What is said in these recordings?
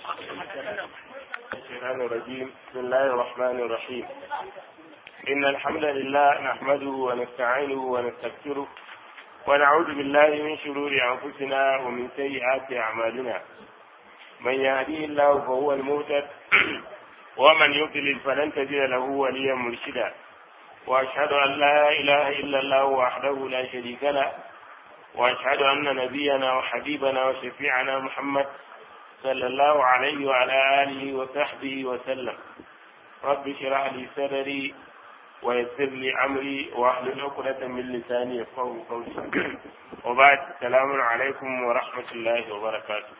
الشيطان الرجيم بسم الله الرحمن الرحيم إن الحمد لله نحمده ونستعينه ونستغفره ونعوذ بالله من شرور أنفسنا ومن سيئات أعمالنا من يهديه الله فهو المهتد ومن يضلل فلن تجد له وليا مرشدا وأشهد أن لا إله إلا الله وحده لا شريك له وأشهد أن نبينا وحبيبنا وشفيعنا محمد صلى الله عليه وعلى آله وصحبه وسلم رب اشرح لي صدري ويسر لي أمري واحلل عقدة من لساني يفقهوا قولي وبعد السلام عليكم ورحمة الله وبركاته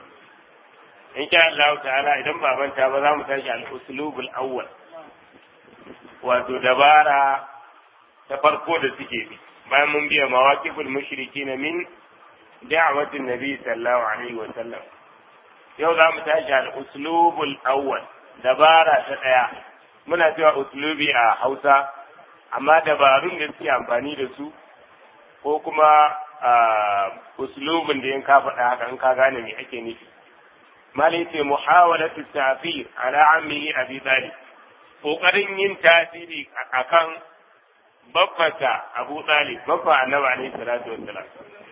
إن شاء الله تعالى إذا ما بنت هذا متاجع الأسلوب الأول wato dabara ta farko da suke bi bayan mun biya mawaqiful mushrikin min da'watin nabi sallallahu alaihi wa sallam yau za mu tashi al uslubul awwal dabara ta daya muna cewa uslubi a Hausa amma dabarun da suke amfani da su ko kuma uslubin da in ka faɗa haka in ka gane me ake nufi malai ce muhawalatu ta'fir ala ammihi abi talib kokarin yin tasiri akan babbata Abu Talib babba Annabi alaihi salatu wassalam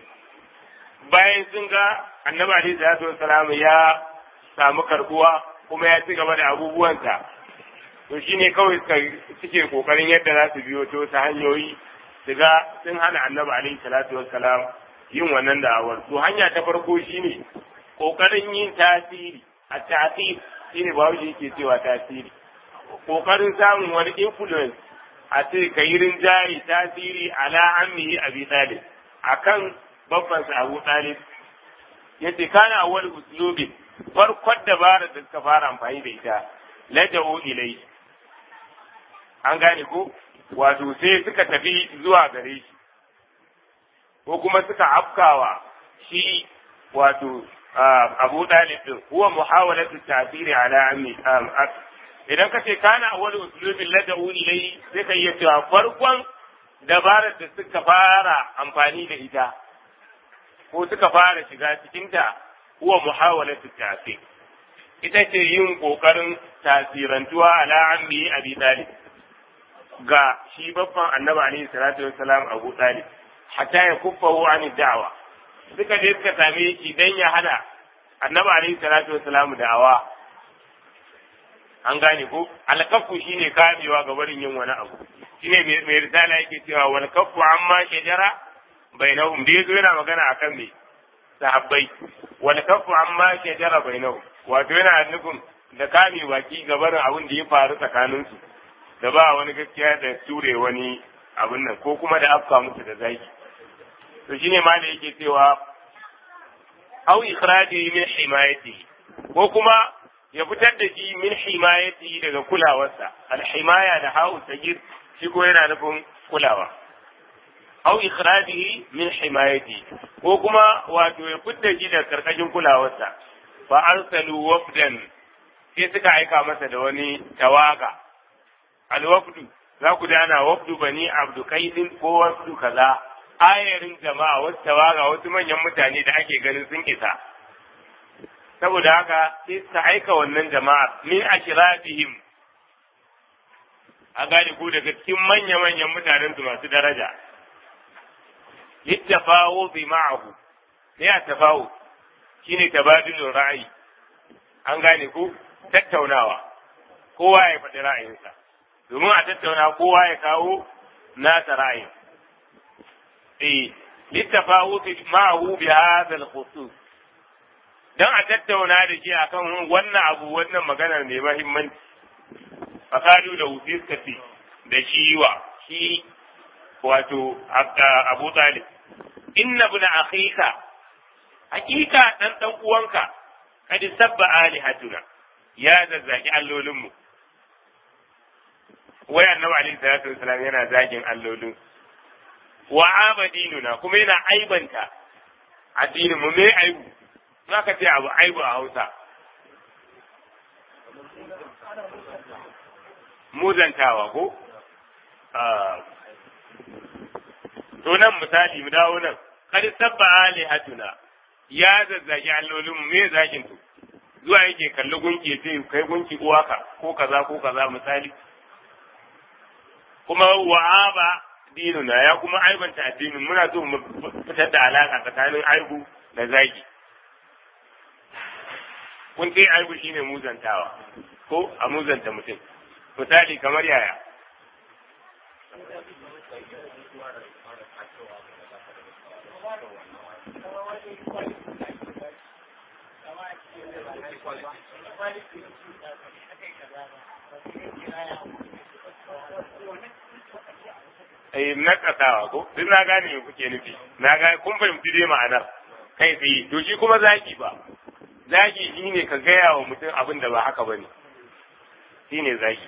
bayan sun ga Annabi alaihi salatu wassalam ya samu karbuwa kuma ya ci gaba da abubuwansa to shine kawai suke kokarin yadda za su biyo ta wasu hanyoyi su ga sun hana Annabi alaihi salatu wassalam yin wannan da'awar to hanya ta farko shine kokarin yin tasiri a tasiri shine bawo yake cewa tasiri kokarin samun wani influence a ce ka yi rinjaye tasiri ala ammihi abi talib akan babban sa abu talib yace kana awwal uslubi farkon dabarar da suka fara amfani da ita laja'u ilai an gane ko wato sai suka tafi zuwa gare shi ko kuma suka afkawa shi wato abu talib din huwa muhawalatu tasiri ala ammi idan ka ce kana wani usulubin lada'u ilai sai ka iya cewa farkon dabarar da suka fara amfani da ita ko suka fara shiga cikinta huwa muhawalatu tasir ita ce yin kokarin tasirantuwa ala ammi abi talib ga shi babban annabi alaihi salatu wassalam abu talib hatta ya kuffahu an da'wa suka je suka same shi dan ya hana annabi alaihi salatu wassalam da'awa an gane ko alkafu shine kamewa ga barin yin wani abu shine mai risala yake cewa wal kafu amma shajara bainahum da yazo yana magana akan me sahabbai wal kafu amma shajara bainahum wato yana nufin da kame baki ga barin abin da ya faru tsakanin su da ba wani gaskiya da ture wani abin nan ko kuma da afka musu da zaki to shine ma da yake cewa au ikhraji min himayati ko kuma ya fitar da shi min himayati daga kulawarsa alhimaya da ha'u sagir shi ko yana nufin kulawa au ikhrajihi min himayati ko kuma wato ya fitar shi daga karkashin kulawarsa fa arsalu wafdan sai suka aika masa da wani tawaga alwafdu za ku dana wafdu bani abdu kaidin ko wafdu kaza ayarin jama'a wasu tawaga wasu manyan mutane da ake ganin sun isa saboda haka sai suka aika wannan jama'ar min ashirafihim a gane ko daga cikin manya-manyan mutanen su masu daraja littafawo bi ma'ahu ne a tafawo shine tabadulun ra'ayi an gane ko tattaunawa kowa ya faɗi ra'ayinsa domin a tattauna kowa ya kawo nasa ra'ayin eh littafawo ma'ahu bi hadha al-khusus don a tattauna da shi akan wannan abu wannan maganar mai mahimmanci fakalu da wuce suka ce da shi wa shi wato abu talib inna bin akhika hakika dan dan uwanka kad sabba alihatuna ya zazzaki allolinmu wai annabi alaihi salatu wasalam yana zagin allolin wa abadinuna kuma yana aibanta addinin mu me aibu za ka ce abu aibu a hausa muzantawa ko to nan misali mu dawo nan kar sabba alihatuna ya zazzagi allolin me zagin to zuwa yake kalli gunki ya ce kai gunki uwaka ko kaza ko kaza misali kuma wa'aba dinuna ya kuma aibanta addinin muna so mu fitar da alaka tsakanin aibu da zagi kun ce aibu shine muzantawa ko a muzanta mutum misali kamar yaya eh na kasawa ko duk na gane me kuke nufi na ga kun fahimci dai ma'anar kai tsaye to shi kuma zaki ba zaki shine ka gaya wa mutum abin da ba haka bane shine zaki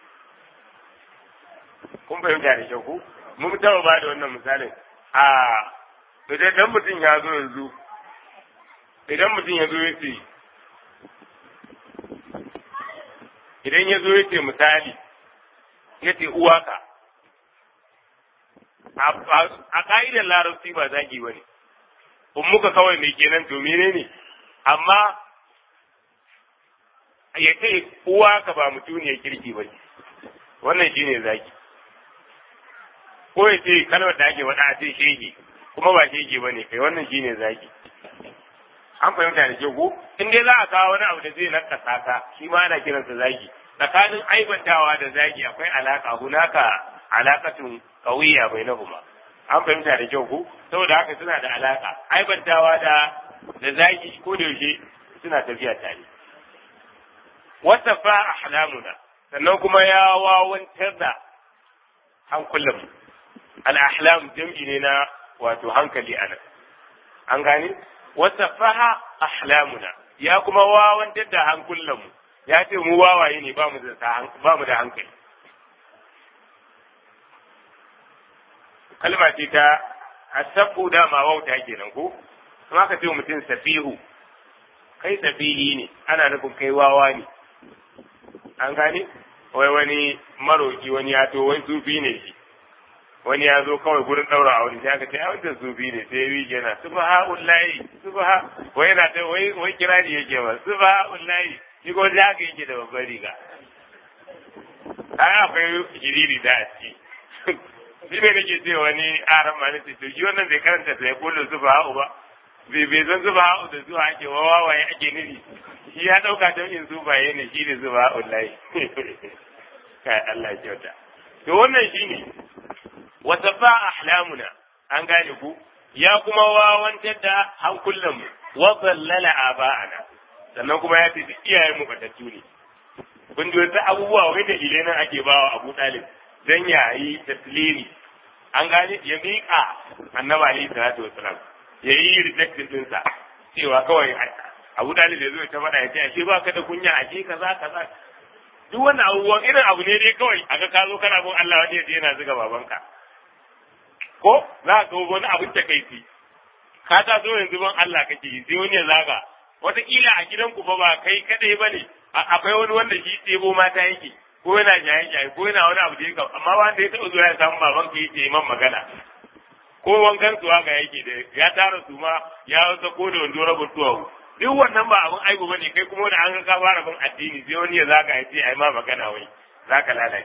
kun fahimta da kyau ko mun taɓa ba da wannan misalin a idan mutum ya zo yanzu idan mutum ya zo ya ce idan ya zo ya ce misali ya ce uwaka a ka'idar larabci ba zagi ba ne in muka kawai mai kenan to mene ne amma ya ce uwaka ba mutuniyar kirki ba ne wannan shi ne zagi ko ya ce kalmar da ake faɗa a ce shege kuma ba shege ba ne kai wannan shi ne zagi an fahimta da ke ko in dai za a kawo wani abu da zai nakasa ka shi ma ana kiransa zagi tsakanin aibantawa da zagi akwai alaka hunaka alakatun kawiya bai na kuma an fahimta da kyau ko saboda haka suna da alaka aibantawa da da zagi ko da yaushe suna tafiya tare wata fa ahlamuna sannan kuma ya wawantar da hankulan al-ahlam jam'i ne na wato hankali anan an gane wata faha ahlamuna ya kuma wawantar da hankulanmu ya ce mu wawaye ne ba mu da ba mu da hankali kalma ce ta asabu da ma wauta kenan ko kuma ka ce mutum safihu kai safihi ne ana nufin kai wawa ne an gane wai wani maroki wani ya to wai sufi ne shi wani ya zo kawai gurin daura aure sai aka ce a wancan sufi ne sai yi yana subhanallahi subha wai yana ta wai wai kirari yake ba subhanallahi shi ko da haka yake da babbar riga ai akwai shiriri da a ciki shi ne nake ce wani aran ma nace to shi wannan bai karanta sai kullu subhanahu ba bai bai san subhanahu da zuwa ake wawaye ake nufi shi ya dauka ta in zubaye ne shi ne subhanallahi kai Allah ya kyauta to wannan shine wata fa ahlamuna an gane ku ya kuma wawantar da hankulanmu wa ballala aba'ana sannan kuma ya ce iyayen mu batattu ne kun ji wasu abubuwa wai da ile nan ake bawa Abu Talib dan ya yi taslimi an gane ya miƙa annabi alaihi salatu wasalam ya yi rejection ɗinsa cewa kawai Abu Talib ya zo ta faɗa ya ce ashe ba ka da kunya ashe kaza kaza duk wannan abubuwan irin abu ne dai kawai aka ka zo kana bin Allah wani ya yana zuga babanka ko za ka ga wani abin da kai ka ta zo yanzu ban Allah kake yi sai wani ya zaga wataƙila a gidanku fa ba kai kadai bane akwai wani wanda shi ɗebo mata yake ko yana jaye jaye ko yana wani abu da yake amma wanda ya taɓa zuwa ya samu baban ka yake man magana ko wankan su haka yake da ya tara su ma ya wasa ko da wando rabin tuwawu duk wannan ba abin aibu bane kai kuma da an ga ka fara bin addini sai wani ya zaga ya ce ai ma magana wai zaka lalace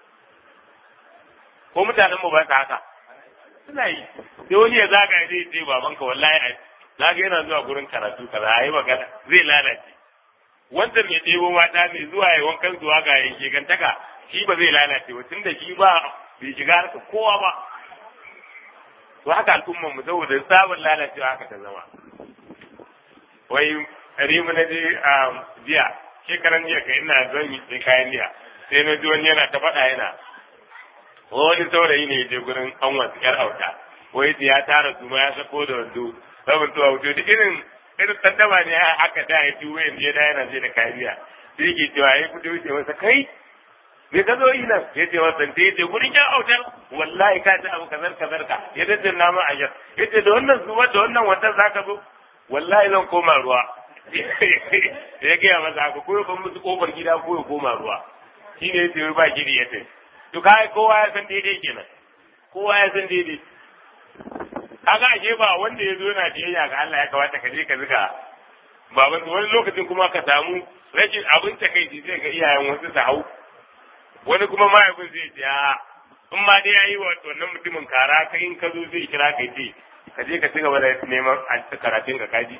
ko mutanen mu ba su haka suna yi sai wani ya zaga ya ce babanka wallahi ai zaga yana zuwa gurin karatu kaza ai magana zai lalace wanda mai ɗebo mata mai zuwa ya wankan zuwa ga yanke gantaka shi ba zai lalace ba tunda shi ba bai shiga harka kowa ba to haka al'ummar mu saboda sabon lalacewa haka ta zama wai rimu na je a jiya shekaran jiya kai ina zan yi kayan jiya sai na ji wani yana ta faɗa yana wani saurayi ne ya je gurin an wasu yar auta wai ya tara su ma ya sako da wando rabin tuwa wuce da irin irin tantama ne haka da ya tuwo yanzu ya da yana je da kariya sai ke cewa ya fito wuce masa kai me ka zo yi nan ya ce masa da ya ce gurin yan autar wallahi ka ci abu kazar kazar ka ya dace na ma ajar ya ce da wannan zuwa da wannan watan za ka zo wallahi zan koma ruwa ya gaya masa haka ko ya ban musu kofar gida ko ya koma ruwa shi ne ya ce ba gidi ya ce to kai kowa ya san daidai kenan kowa ya san daidai kaga ashe ba wanda ya zo na biyayya ga Allah ya kamata ka je ka zuga baban wani lokacin kuma ka samu rashin abin takaici sai ga iyayen wasu su hau wani kuma mahaifin zai ce a in ma dai yayi wa wannan mutumin kara kai in ka zo zai kira kai ce ka je ka ci gaba da neman karatun ka kaji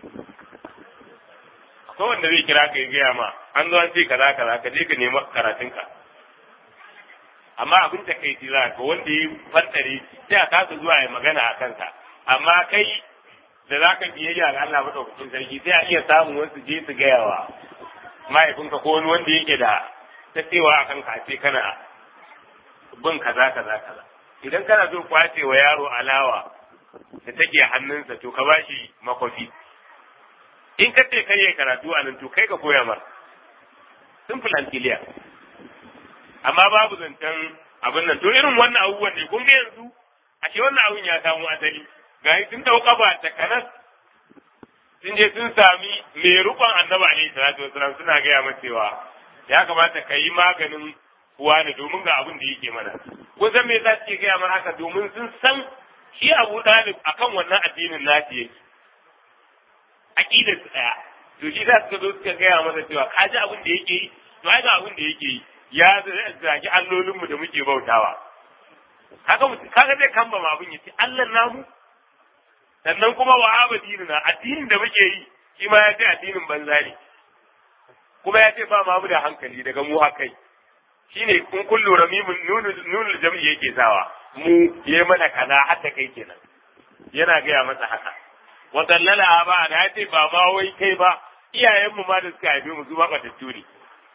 ko wanda zai kira ka ya gaya ma an zo an ce kaza kaza ka je ka nemi karatun ka amma abin da kai za ka wanda ya fantare sai a kasa zuwa ya magana a kansa amma kai da za ka biyayya ga Allah madaukakin sarki sai a iya samun wasu je su gaya wa mahaifinka ko wani wanda yake da ta cewa a kanka ce kana bin kaza kaza kaza idan kana so kwace wa yaro alawa da take hannunsa to ka bashi makwafi in ka ce kai ya karatu a nan to kai ka koya mar simple and clear amma babu zancen abin nan to irin wannan abubuwan ne kun ga yanzu ashe wannan abun ya samu asali ga sun dau kafa ta kanas sun je sun sami mai rukon annabi alaihi salatu wasalam suna gaya masa cewa ya kamata ka yi maganin kuwa ne domin ga abin da yake mana kun san me yasa suke gaya mana haka domin sun san shi Abu Dalib akan wannan addinin nasi yake aqidar su daya to shi za su zo suka gaya masa cewa ka ji abin da yake yi to ai ga abin da yake yi ya zagi allolinmu da muke bautawa kaga kaga zai kamba ma abin yace Allah namu sannan kuma wa abadinuna addinin da muke yi shi ma ya ce addinin banza ne kuma ya ce ba ma mu da hankali daga mu hakai shine kun kullu ramimun nunul jam'i yake sawa mu yayi mana kaza hatta kai kenan yana gaya masa haka wa dallala ba da ya ce ba ma wai kai ba iyayenmu ma da suka haife mu su ba batattu ne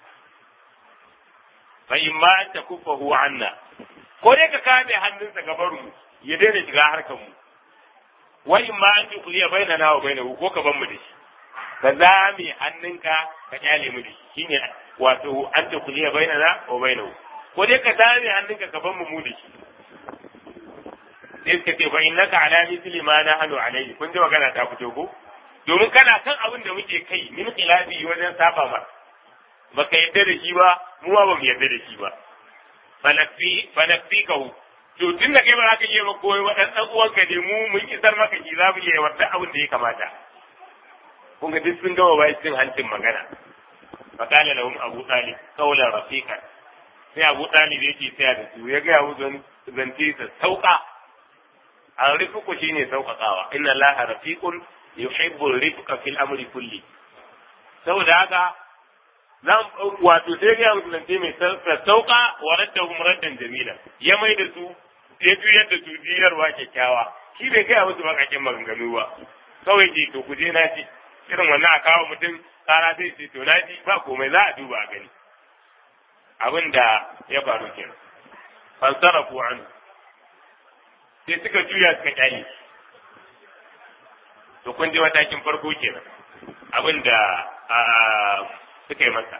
fa in ma an takuffahu anna ko dai ka kame hannunsa gabar mu ya daina shiga harkar mu wa in ma an tukuliya bainana wa bainahu ko ka ban mu da shi ka zame hannunka ka kyale mu da shi shine wato an tukuliya bainana wa bainahu ko dai ka zame hannunka ka ban mu mu da shi sai suka ce fa innaka ala mithli ma nahnu alayhi kun ji magana ta fito ko domin kana kan abin da muke kai min khilafi wajen saba ma baka yadda da shi ba mu ba mu yadda da shi ba falakfi falakfi ka hu to tun da kai ba za ka iya ba koyi wadan dan uwanka ne mu mun isar maka shi za mu iya wadda abin da ya kamata kun ga duk sun gama bai cin hancin magana fa qala lahum abu talib qawlan rafiqan sai abu talib yake tsaya da su ya ga musu zance sa sauka an rifuku shine sauƙaƙawa inna allaha rafiqun yuhibbu rifqa fil amri kulli saboda haka zan wato sai ga musulunci mai sauka wa raddahum raddan jamila ya mai da su ya juyar da su jiyarwa kyakkyawa shi bai kai musu bakakin maganganu ba kawai ce to ku je na ji irin wannan a kawo mutum kara sai ce to na ji ba komai za a duba a gani abin da ya faru kenan fansarafu an sai suka juya suka kyale to kun je matakin farko kenan abin da suka yi masa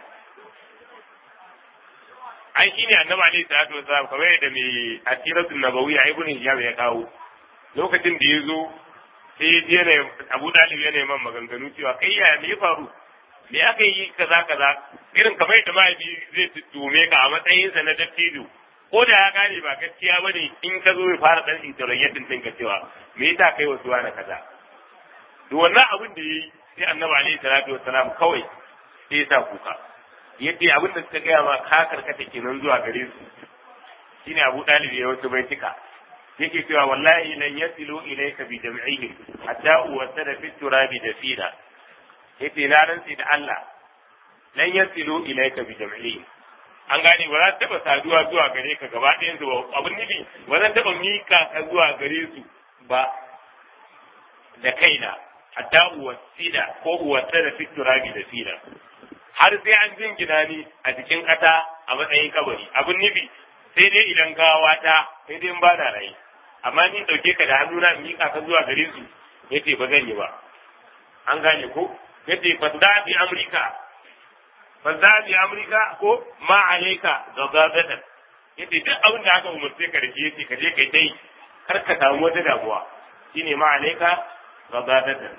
an shi ne annabi alaihi salatu wasalam kamar yadda mai asiratul nabawiyya ibn hijab ya kawo lokacin da ya zo sai ya je ne abu dalib ya neman maganganu cewa kai ya me faru me aka yi kaza kaza irin kamar yadda mahaifi zai tume ka a matsayinsa na dattijo ko da ya gane ba gaskiya bane in ka zo ya fara dan interrogating ɗinka cewa me yasa kai wasu wani kaza to wannan abin da yayi sai annabi alaihi salatu wasalam kawai sai ya sa kuka yace abin da suka gaya ma ka karkata kenan zuwa gare su shine Abu Dalib ya wasu baitika yake cewa wallahi lan yasilu ilayka bi jam'ihim hatta uwasada fi turabi dafina yace na rantsi da Allah lan yasilu ilayka bi jam'ihim an gane ba za ta taba saduwa zuwa gare ka gaba ɗayan su ba abin nufi ba zan taba mika ka zuwa gare su ba da kaina hatta uwasida ko uwasada fi turabi dafina har sai an jingina ni a jikin ƙasa a matsayin kabari abin nufi sai dai idan gawa ta sai dai ba na rai amma ni dauke ka da hannuna in miƙa ka zuwa gare su yace ba zan yi ba an gane ko yace fadda bi amrika fadda bi amrika ko ma alayka gabatan yace duk abin da aka umarce ka da shi yace ka je kai dai kar ka samu wata damuwa shine ma alayka gabatan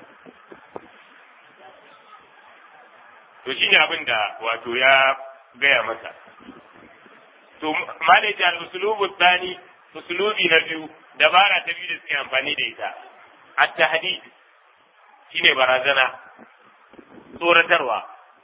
to shi ne abin da wato ya gaya masa to malaji al-usulubu tsani usulubi na biyu dabara ta biyu da suke amfani da ita at-tahdid shine barazana tsoratarwa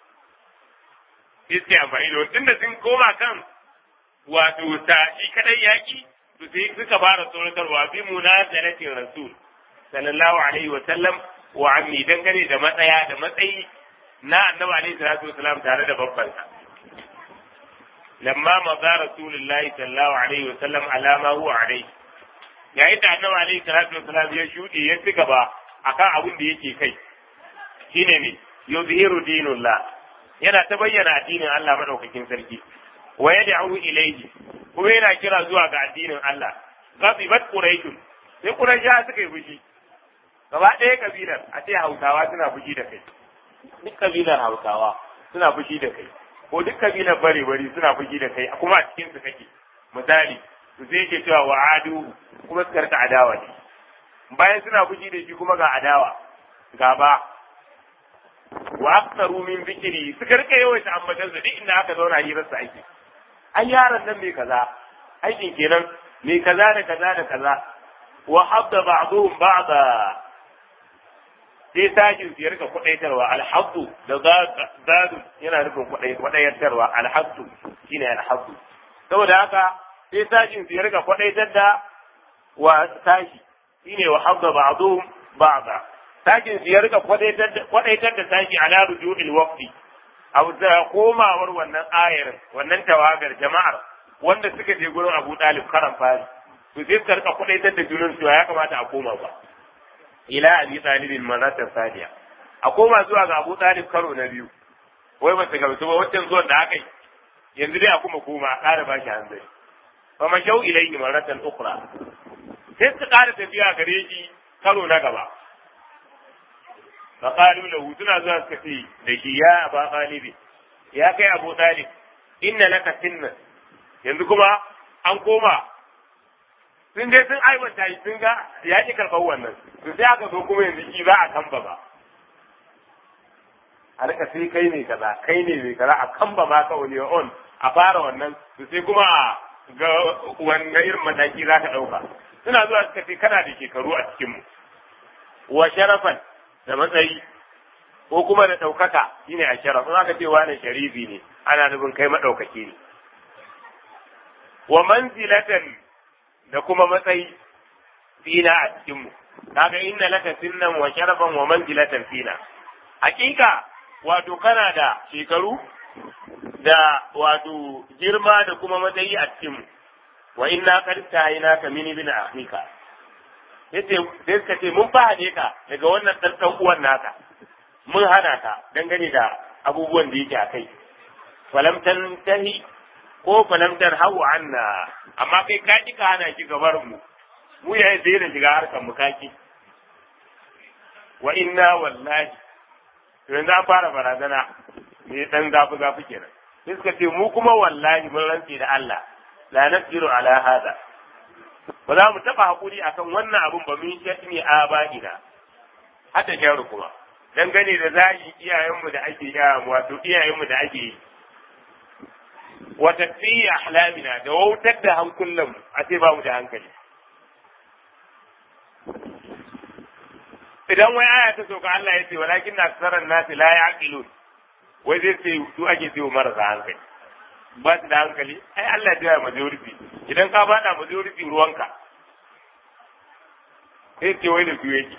sai suka amfani da wani da sun koma kan wato ta shi kadai yaki to sai suka fara tsoratarwa bi munazalatin rasul sallallahu alaihi wa sallam wa ammi dangane da matsaya da matsayi na annabi alaihi salatu wasalam tare da babbansa lamma maza rasulullahi sallallahu alaihi wa sallam alama huwa alaihi yayin da annabi alaihi salatu wasalam ya shuɗe ya ci gaba akan abin da yake kai shine ne yuzhiru dinullah yana ta bayyana addinin Allah madaukakin sarki wa yad'u ilayhi kuma yana kira zuwa ga addinin Allah ghadibat quraish sai quraisha suka yi fushi gaba ɗaya kabilar a ce hausawa suna fushi da kai duk kabilar hausawa suna fushi da kai ko duk kabilar bare bari suna fushi da kai kuma a cikin su kake misali su sai ke cewa wa adu kuma su karka adawa ne bayan suna fushi da shi kuma ga adawa gaba wa aktaru min zikiri su karka yawaita ambatan su duk inda aka zauna hirar su aiki ai yaron nan mai kaza aikin kenan mai kaza da kaza da kaza wa habda ba'dhum ba'da sai sajin su ya rika kwadaitarwa alhaddu da zadu yana nufin kwadaitarwa alhaddu shine alhaddu saboda haka sai sajin su ya rika kwadaitar da wa sashi shine wa habda ba'dhum ba'da sajin su ya rika kwadaitar da sashi ala ruju'il waqti abu da komawar wannan ayar wannan tawagar jama'ar wanda suka je gurin Abu Talib karan fari to sai suka rika kwadaitar da junan su ya kamata a koma ba ila abi talibin maratan sadiya a koma zuwa ga abu talib karo na biyu wai ba su gamsu ba wancan zuwan da aka yi yanzu dai a kuma koma a ƙara ba shi hanzari fa mashau ilayhi maratan ukhra sai su ƙara tafiya gare shi karo na gaba fa qalu lahu suna zuwa suka ce da shi ya aba talib ya kai abu talib inna laka sinna yanzu kuma an koma sun dai sun aiwata shi sun ga ya ki karɓar wannan to sai aka zo kuma yanzu shi za a kamba ba a rika sai kai ne kaza kai ne mai kaza a kamba ma ka wani on a fara wannan to sai kuma a ga wannan irin mataki za ka ɗauka suna zuwa suka ce kana da shekaru a cikinmu wa sharafan da matsayi ko kuma da ɗaukaka shine a sharaf in aka ce wani sharifi ne ana nufin kai maɗaukaki ne wa manzilatan da kuma matsayi fina a cikinmu kaga inna laka sinnan wa sharafan wa manzilatan fina hakika wato kana da shekaru da wato girma da kuma matsayi a cikinmu wa inna qad tahayna ka min ibn akhika yace sai suka ce mun fahade ka daga wannan dan dan uwan naka mun hana ka dangane da abubuwan da yake a kai falam tantahi ko falamtar hau anna amma kai ka ki ka hana shi gabar mu mu ya zai da shiga harkar mu kaki wa inna wallahi to yanzu an fara barazana me dan zafi zafi kenan sai suka ce mu kuma wallahi mun rantse da Allah la nasiru ala hada ba za mu taba hakuri akan wannan abun ba mun shi ne a ba'ina hata jaru kuma dangane da zagi iyayenmu da ake yi wato iyayenmu da ake yi wa tafiyi ahlamina da wautar da hankulan a ce ba mu da hankali idan wai aya ta sauka Allah ya ce walakin na aksaran nasi la yaqilun wai zai ce su ake ce marasa hankali ba su da hankali ai Allah ya majority idan ka bada majority ruwanka sai ce wai da su yake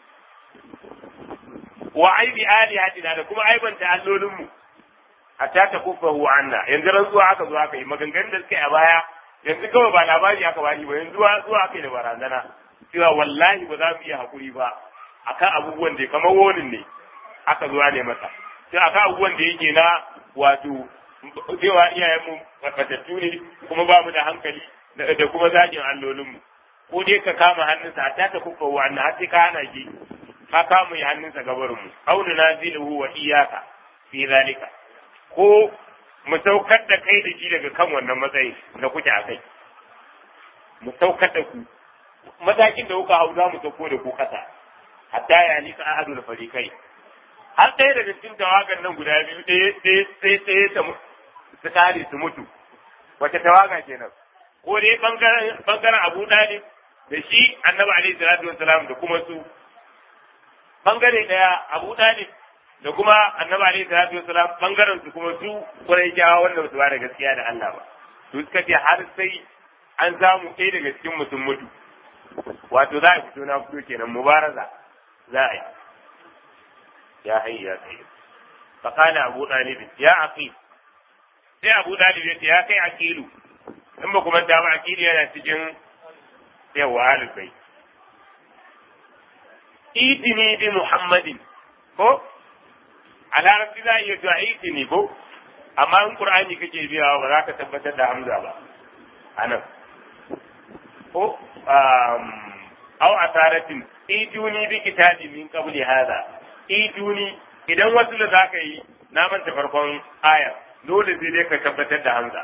wa aibi alihatina da kuma aibanta allolinmu hatta ta kufahu anna yanzu ran zuwa aka zo aka yi maganganun da suka yi a baya yanzu kawai ba labari aka bani ba yanzu zuwa aka yi da barazana cewa wallahi ba za mu iya hakuri ba akan abubuwan da kamar wonin ne aka zuwa ne masa sai akan abubuwan da yake na wato cewa iyayenmu fatattu ne kuma ba mu da hankali da kuma zagin allolinmu ko dai ka kama hannunsa hatta ta kufahu anna har sai ka hana shi ka kama hannunsa gabarinmu aunu naziluhu wa iyaka fi zalika ko mu saukar da kai da shi daga kan wannan matsayin da kuke a kai mu saukar da ku matakin da kuka hau za mu sauko da ku kasa hatta ya ni ka ahadu da farikai har ɗaya daga cikin tawagan nan guda biyu ɗaya ɗaya ɗaya ta su kare su mutu wace tawaga kenan ko dai bangaren bangaren Abu Dalib da shi Annabi alaihi salatu wassalam da kuma su bangare daya Abu Dalib da kuma annabi alaihi salatu wasalam bangaren su kuma su kurai jawa wanda su ba da gaskiya da Allah ba su suka ce har sai an samu ɗaya daga cikin mutum mutu wato za a fito na fito kenan mubaraza za a yi ya hayy ya kai fa kana abu dalib ya aqil sai abu dalib ya ce ya kai aqilu in ba kuma da ba aqilu yana cikin yawa alubai idini bi muhammadin ko a larabci za a iya cewa idini ko amma in qur'ani kake biya ba za ka tabbatar da hamza ba anan ko au asaratin iduni bi kitabi min qabli hada iduni idan wasu da zaka yi na manta farkon aya dole sai dai ka tabbatar da hamza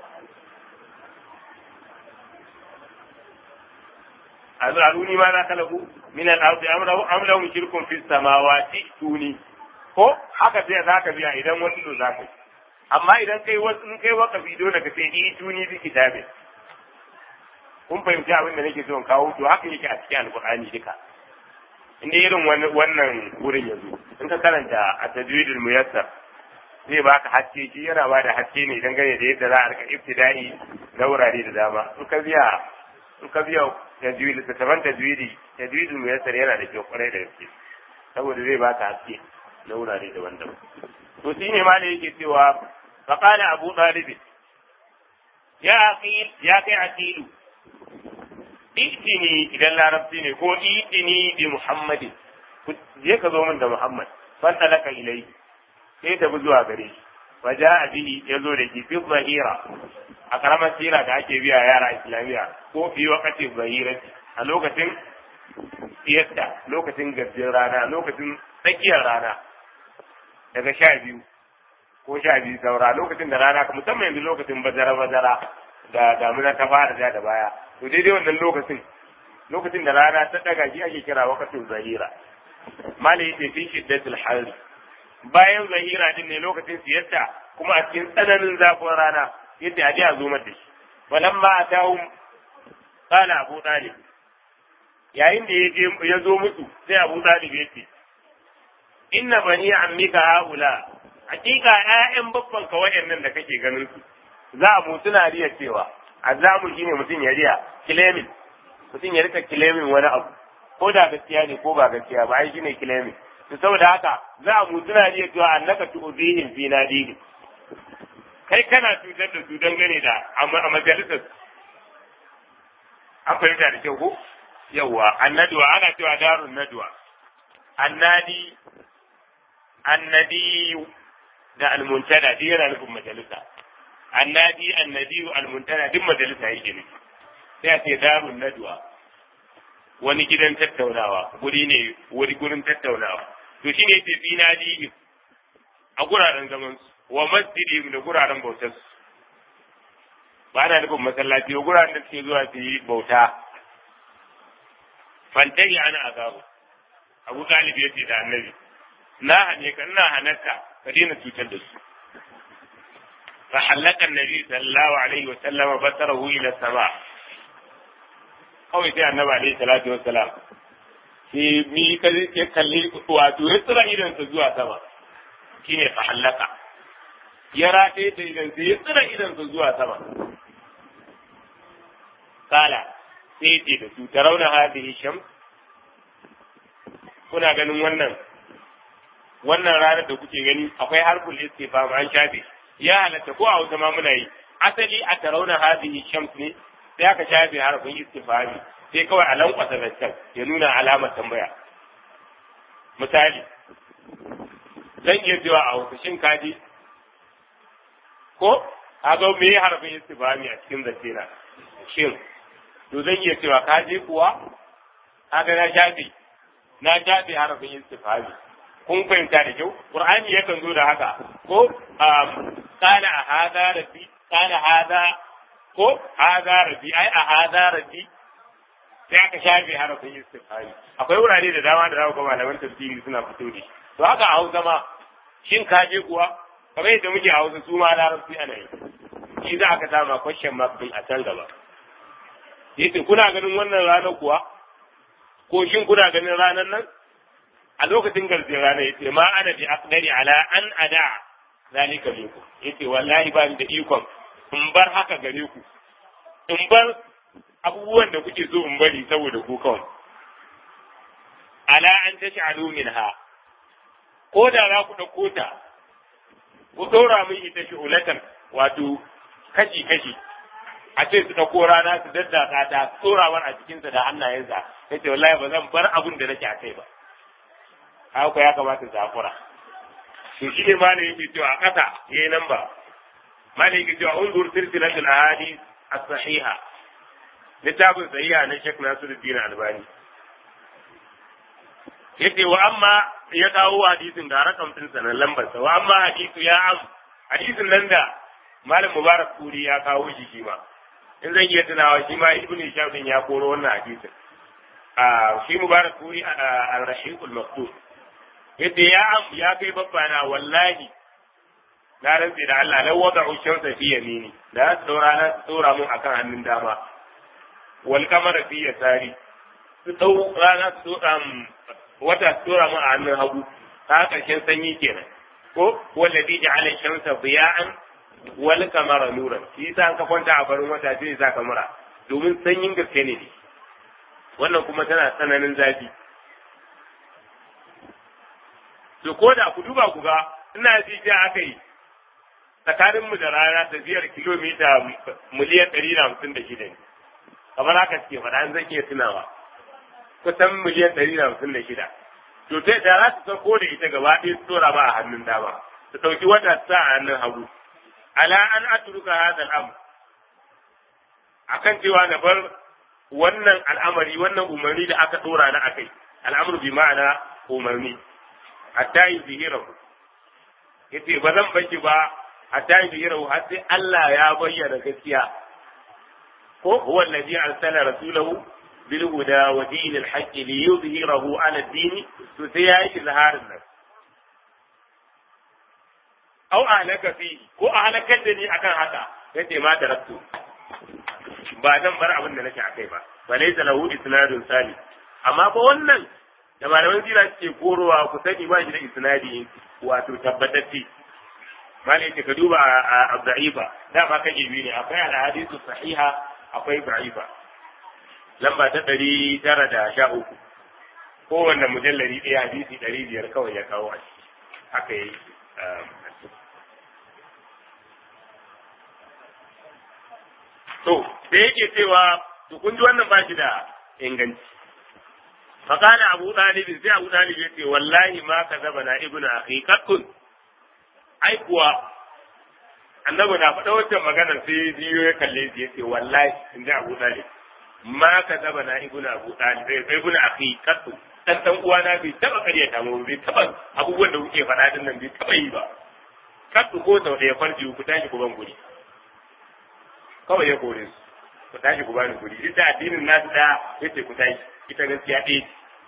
azaruni ma za kalaku min al-ardi amrahu am lahum shirkun fi samawati tuni ko haka sai zaka biya idan wasu da zaka yi amma idan kai wasu in kai wakafi dole ka sai iduni bi kitabi kun fahimci abin da nake so in kawo to haka yake a cikin alqur'ani duka inda irin wannan wurin yanzu in ka karanta a tajwidul muyassar zai baka haske shi yana ba da haske ne dangane da yadda za a rika ibtida'i na wurare da dama in ka biya in ka biya tajwid da taban tajwidi tajwidul muyassar yana da kyau kwarai da gaske saboda zai baka haske na wurare daban-daban to shine ma ne yake cewa faqala abu talib ya aqil ya kai aqilu itini idan larabci ne ko itini bi muhammadin je ka zo min da muhammad fanta laka ilai sai tafi zuwa gare shi wa ja'a bihi yazo da shi fi zahira a karamar sira da ake biya yara islamiya ko fi wakati zahira a lokacin siyasta lokacin gajiyar rana lokacin tsakiyar rana daga sha biyu ko sha biyu saura lokacin da rana musamman yanzu lokacin bazara bazara da damuna ta fara da da baya to daidai wannan lokacin lokacin da rana ta daga shi ake kira wakatin zahira mali yace fi shiddatul harri bayan zahira din ne lokacin siyarta kuma a cikin tsananin zafin rana yadda a a zo da shi walamma atahum qala abu talib yayin da yaje ya zo musu sai abu talib yace inna bani ammika haula hakika ƴaƴan babban ka wayannan da kake ganin su za mu suna riya cewa azamu shine mutum ya riya kilemin mutum ya rika kilemin wani abu ko da gaskiya ne ko ba gaskiya ba ai shine kilemin to saboda haka za mu suna riya cewa annaka tu'zihim fi nadihim kai kana cutar da su dangane da a majalisar an fahimta da kyau ko yawwa annaduwa ana cewa darun naduwa annadi annadi da almuntada duk yana nufin majalisa annadi annadi almuntada duk majalisa yake nufi sai a ce darun naduwa wani gidan tattaunawa guri ne wani gurin tattaunawa to shine yace fi nadi a guraren zaman su wa masjidi da guraren bautar su ba na nufin masallaci ba guraren da suke zuwa su yi bauta fantahi ana azabu abu talib ya ce da annabi na hane ka ina hanarka ka daina cutar da su fa halaka annabi sallallahu alaihi wa sallama basarahu ila sama kawai sai annabi alaihi salatu wa salam sai mi ya kalli wato ya tsira idan sa zuwa sama shine fa halaka ya rataye da idan sa ya tsira idan sa zuwa sama kala sai ce da su tarauna hadhihi shams kuna ganin wannan wannan ranar da kuke gani akwai harful istifham an shafe ya halatta ko a wata ma muna yi asali a tarauna hadhihi shams ne sai aka shafe harfin istifhami sai kawai a lankwasa zancen ya nuna alamar tambaya misali zan iya cewa a hausa shin kaji ko a ga me harfin istifhami a cikin zance na shin to zan iya cewa kaji kuwa haka na shafe na shafe harafin istifhami kun fahimta da kyau qur'ani yakan zo da haka ko kana a hada rabbi kana hada ko hada rabbi ai a hada rabbi sai aka shafe harafin istifhami akwai wurare da dama da za ku ga malaman tafsiri suna fito da shi to haka a Hausa ma shin ka je kuwa kamar yadda muke a Hausa su ma larabci ana yi shi za aka sama question mark din a can gaba yace kuna ganin wannan ranar kuwa ko shin kuna ganin ranar nan a lokacin garjin rana yace ma ana bi aqdari ala an ada zalika minkum yace wallahi ba ni da ikon in bar haka gare ku in bar abubuwan da kuke so in bari saboda ku kawai ala an tash'alu minha ko da za ku ɗauko ta ku ɗora min ita shi'ulatan wato kashi kashi a ce su ɗauko rana su daddaka ta tsorawar a cikinsa da hannayensa ya ce wallahi ba zan bar abin da nake a kai ba haka ya kamata su hakura to shi ne malam yake cewa a ƙasa yayi nan ba malam yake cewa unzur silsilatul ahadith as-sahiha littafin sahiha na Sheikh Nasiruddin Albani yace wa amma ya kawo hadisin da rakam din sanan lambar sa wa amma hadisu ya am hadisin nan da malam Mubarak Kuri ya kawo shi shi ma in zan iya tunawa shi ma Ibn Hisham din ya koro wannan hadisin a shi Mubarak Kuri al-Rashiqul Maktub yace ya am ya kai babbana wallahi na rantsi da Allah lau wada shamsa fi yamini da su daura na tsora mun akan hannun dama wal kamara fi yasari su dau rana su wata su tsora mun a hannun hagu ta karshen sanyi kenan ko wallazi ja'ala shamsa diya'an wal kamara nuran shi yasa ka kwanta a farin wata sai sa kamara domin sanyin gaske ne wannan kuma tana tsananin zafi to ko da ku duba ku ga ina ji ta aka yi tsakanin mu da rana tafiyar kilomita miliyan ɗari da hamsin da shida ne kamar haka suke faɗa an zan iya tunawa kusan miliyan ɗari da hamsin da shida to ta da za su sauko da ita gaba ɗaya su tura ba a hannun dama su ɗauki wata su sa a hannun hagu ala an atruka hadha al-amr akan cewa na bar wannan al'amari wannan umarni da aka ɗora na akai al'amru bi ma'ana umarni hatta yuzhirahu yace ba zan baki ba hatta yuzhirahu har sai Allah ya bayyana gaskiya ko huwa alladhi arsala rasulahu bil huda wa dinil haqq li yuzhirahu ala ad-din to sai ya yi izharin nan aw ahlaka fi ko ahlakar da ni akan haka yace ma taraktu ba zan bar abin da nake akai ba fa laysa lahu isnadun sali amma ba wannan da malaman sira suke korowa ku sani ba shi da isnadi wato tabbatacce malai ce ka duba a da'ifa da ba kaje biyu ne akwai al-hadithu sahiha akwai da'ifa lamba ta ɗari tara da sha uku kowanne mujallari ɗaya hadisi ɗari biyar kawai ya kawo a ciki haka yi to da yake cewa to kun ji wannan ba shi da inganci فقال أبو طالب سي أبو طالب يتي والله ما كذبنا ابن أخي قط أي كوا annabi na faɗa wancan maganar sai biyo ya kalle shi yace wallahi in ji Abu Talib ma ka zaba na ibnu Abu Talib sai ibnu akhi katu dan dan uwa na bai taba kariya ta mu bai taba abubuwan da kuke faɗa din nan bai taba yi ba katu ko sau da ya farji ku tashi ku ban guri kawai ya kore su ku tashi ku bani guri duk da addinin nasu da yace ku tashi ita gaskiya ɗaya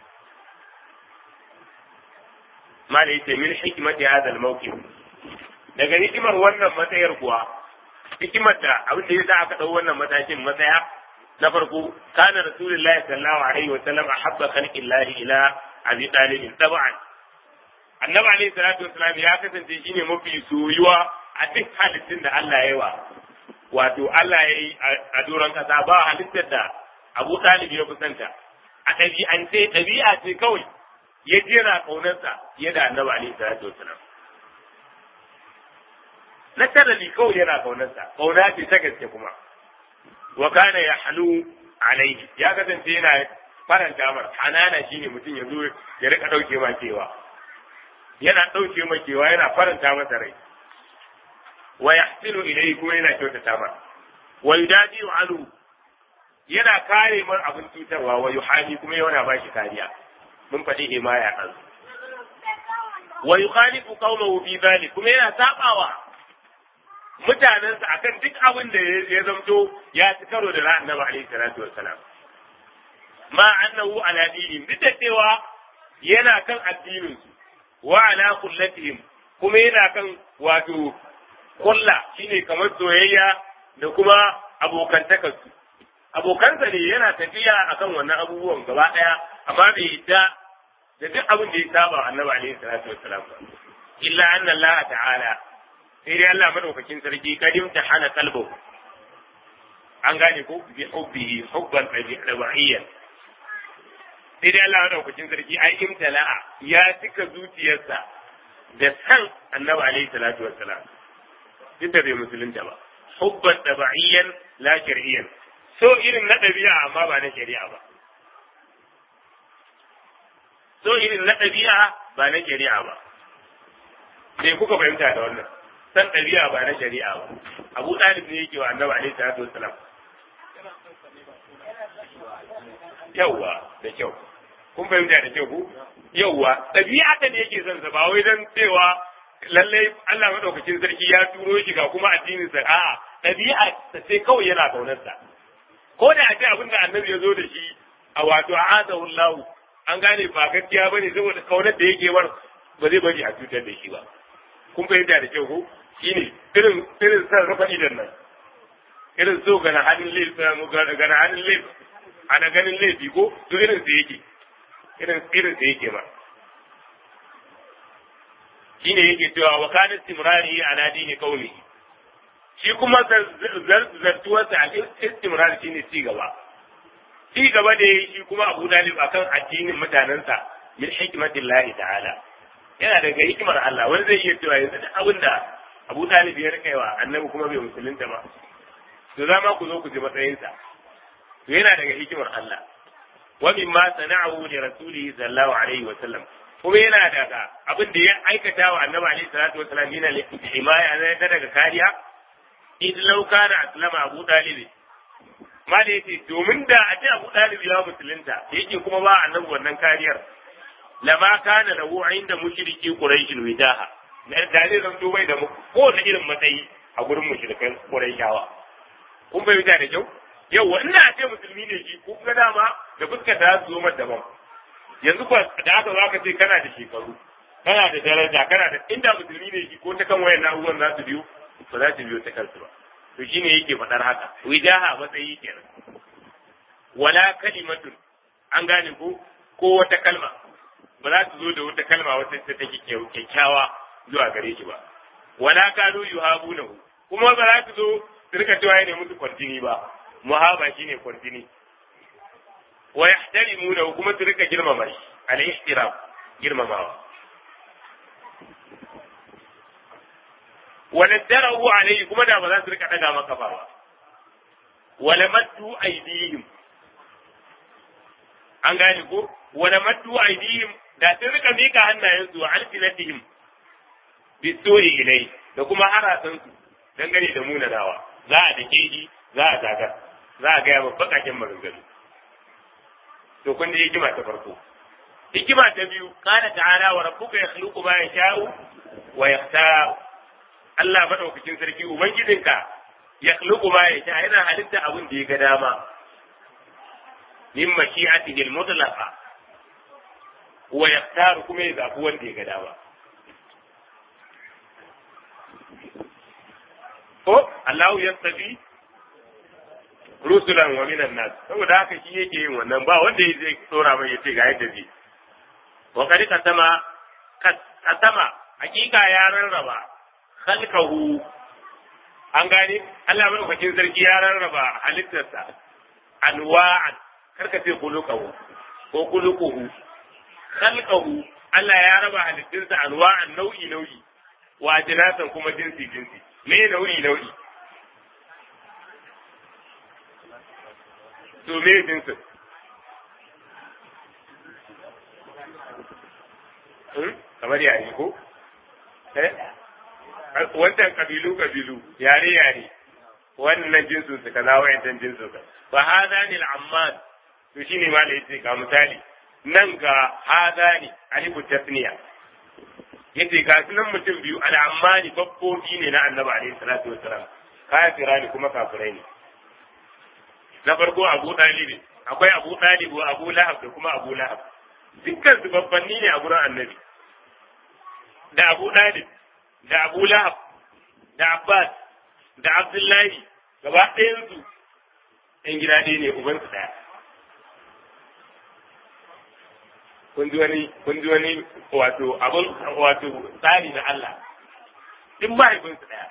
mala yace min hikmati hadha al-mawqif daga hikimar wannan matsayar kuwa hikimar da abin da yasa aka dau wannan matakin matsaya na farko kana rasulullahi sallallahu alaihi wa sallam ahabba khalqillahi ila abi talib tab'an annabi alaihi salatu wasallam ya kasance shine mafi soyuwa a duk halittun da Allah ya yi wa wato Allah ya yi a doron kasa ba halittar da Abu Talib ya kusanta a ɗabi'ance ɗabi'a ce kawai ya jera ƙaunarsa ya da annabi alaihi salatu wasalam na tarali kawai yana ƙaunarsa ƙauna ce ta gaske kuma wa kana ya halu alaihi ya kasance yana faranta mar hanana shine mutum ya zo ya rika ɗauke ma kewa yana ɗauke ma kewa yana faranta masa rai wa yahsinu ilayhi kuma yana kyautata mar wa yudadi anhu yana kare mar abin cutarwa wa yuhani kuma yana ba shi kariya mun faɗi himaya ɗan wa yukhalifu qawmahu fi dhalik kuma yana sabawa mutanensa akan duk abin da ya zamto ya ci karo da annabi alaihi salatu wassalam ma annahu ala dinin duk da cewa yana kan addinin su wa ala kullatihim kuma yana kan wato kulla shine kamar soyayya da kuma abokantakarsu abokansa ne yana tafiya akan wannan abubuwan gaba ɗaya amma bai yadda da duk abin da ya saba wa annabi alaihi salatu wassalam illa anna Allah ta'ala sai dai Allah madaukakin sarki kadim ta hana kalbo an gane ko bi hubbihi hubban tabi'iyyan sai dai Allah madaukakin sarki ai imtala'a ya cika zuciyarsa da san annabi alaihi salatu wassalam duk da bai musulunta ba hubban tabi'iyyan la shar'iyyan so irin na ɗabi'a amma ba na shari'a ba so irin na ɗabi'a ba na shari'a ba me kuka fahimta da wannan san ɗabi'a ba na shari'a ba abu ɗalib ne yake wa annabi alaihi salatu wassalam yawwa da kyau kun fahimta da kyau ku yawwa ɗabi'a ta ne yake son sa ba wai dan cewa lallai Allah madaukakin sarki ya turo shi ga kuma addinin sa a'a ɗabi'a ta sai kawai yana kaunar sa ko da a ce abin da annabi ya zo da shi a wato a'adahu Allah an gane ba gaskiya bane saboda kaunar da yake war ba zai bari a cutar da shi ba kun fahimta da kyau ko shine irin irin san rufa idan nan irin so gana hannun laifi gana hannun laifi ana ganin laifi ko to irin sa yake irin irin sa yake ma shine yake cewa wa kana istimrari ala dini qaumi shi kuma zartuwarsa a istimrari shine ci gaba ci gaba da shi kuma Abu Dalib akan addinin mutanensa min hikmatillahi ta'ala yana daga hikimar Allah wani zai iya cewa yanzu duk abin da Abu Dalib ya rika wa annabi kuma bai musulunta ba to za ma ku zo ku ji matsayinsa to yana daga hikimar Allah wa mimma sana'ahu li rasulihi sallallahu alaihi wa sallam kuma yana daga abin da ya aikata wa annabi alaihi salatu wa sallam yana himaya na daga kariya idan law kana aslama Abu Dalib ma da yace domin da a ce Abu Dalib ya musulunta yake kuma ba annabi wannan kariyar lama kana lahu inda mushriki quraish widaha da zai zan bai da ko da irin matsayi a gurin mushrikan quraishawa kun bai da kyau yau inda a ce musulmi ne shi ko ga dama da fuskar da su zo daban yanzu ko da aka zaka ce kana da shekaru kana da daraja kana da inda musulmi ne shi ko ta kan wayan na'urar za su biyo ba za su biyo ta kansu ba to shine yake faɗar haka widaha matsayi kenan wala kalimatun an gane ko ko wata kalma ba za su zo da wata kalma wata ta take kyakkyawa zuwa gare shi ba wala kanu yuhabunahu kuma ba za su zo su rika cewa ne musu kwarjini ba muhaba shine kwarjini wa yahtarimunahu kuma su rika girmama shi al ihtiram girmamawa wala darahu alayhi kuma da ba za su rika daga maka ba wala maddu aydihim an gane ko wala maddu aydihim da sun rika mika hannayensu wa alfinatihim bisuri ilai da kuma harasan su dangane da munanawa za a dake shi za a zaga za a gaya ma bakakin maganganu to kun da hikima ta farko hikima ta biyu kana ta'ala wa rabbuka yakhluqu ma yasha'u wa yakhtar Allah madaukakin sarki ubangijinka yakhluqu ma yasha yana halitta abin da ya ga dama min mashi'atihi al-mutlaqa wa yaktaru kuma ya zaɓi wanda ya ga dama. Ko Allahu ya tafi rusulan wa minan nas saboda haka shi yake yin wannan ba wanda ya zai tsora mai yace ga yadda zai wa kadi kasama kasama hakika ya rarraba khalqahu an gane Allah madaukakin sarki ya rarraba halittarsa anwa'an karka ce kulukahu ko kulukuhu khalqahu Allah ya raba halittunsa anwa'an nau'i nau'i wa jinasan kuma jinsi jinsi me nau'i nau'i to me jinsin kamar yare ko eh wannan kabilu kabilu yare yare wannan jinsin su kaza wayannan jinsin su fa hadani al-ammad to shine ma da yace ga misali nan ga hadani alifu tasniya yace ga sunan mutum biyu al-ammani babbobi ne na annabi alaihi salatu wassalam kafira ne kuma kafirai ne na farko abu dalibi akwai abu dalibu abu lahab da kuma abu lahab dukkan su babbanni ne a gurin annabi da abu dalib da abu lahab da abbas da abdullahi gaba ɗayansu ɗan gida ɗaya ne ubansu ɗaya kun ji wani kun ji wani wato abun wato tsari na Allah duk mahaifinsu ɗaya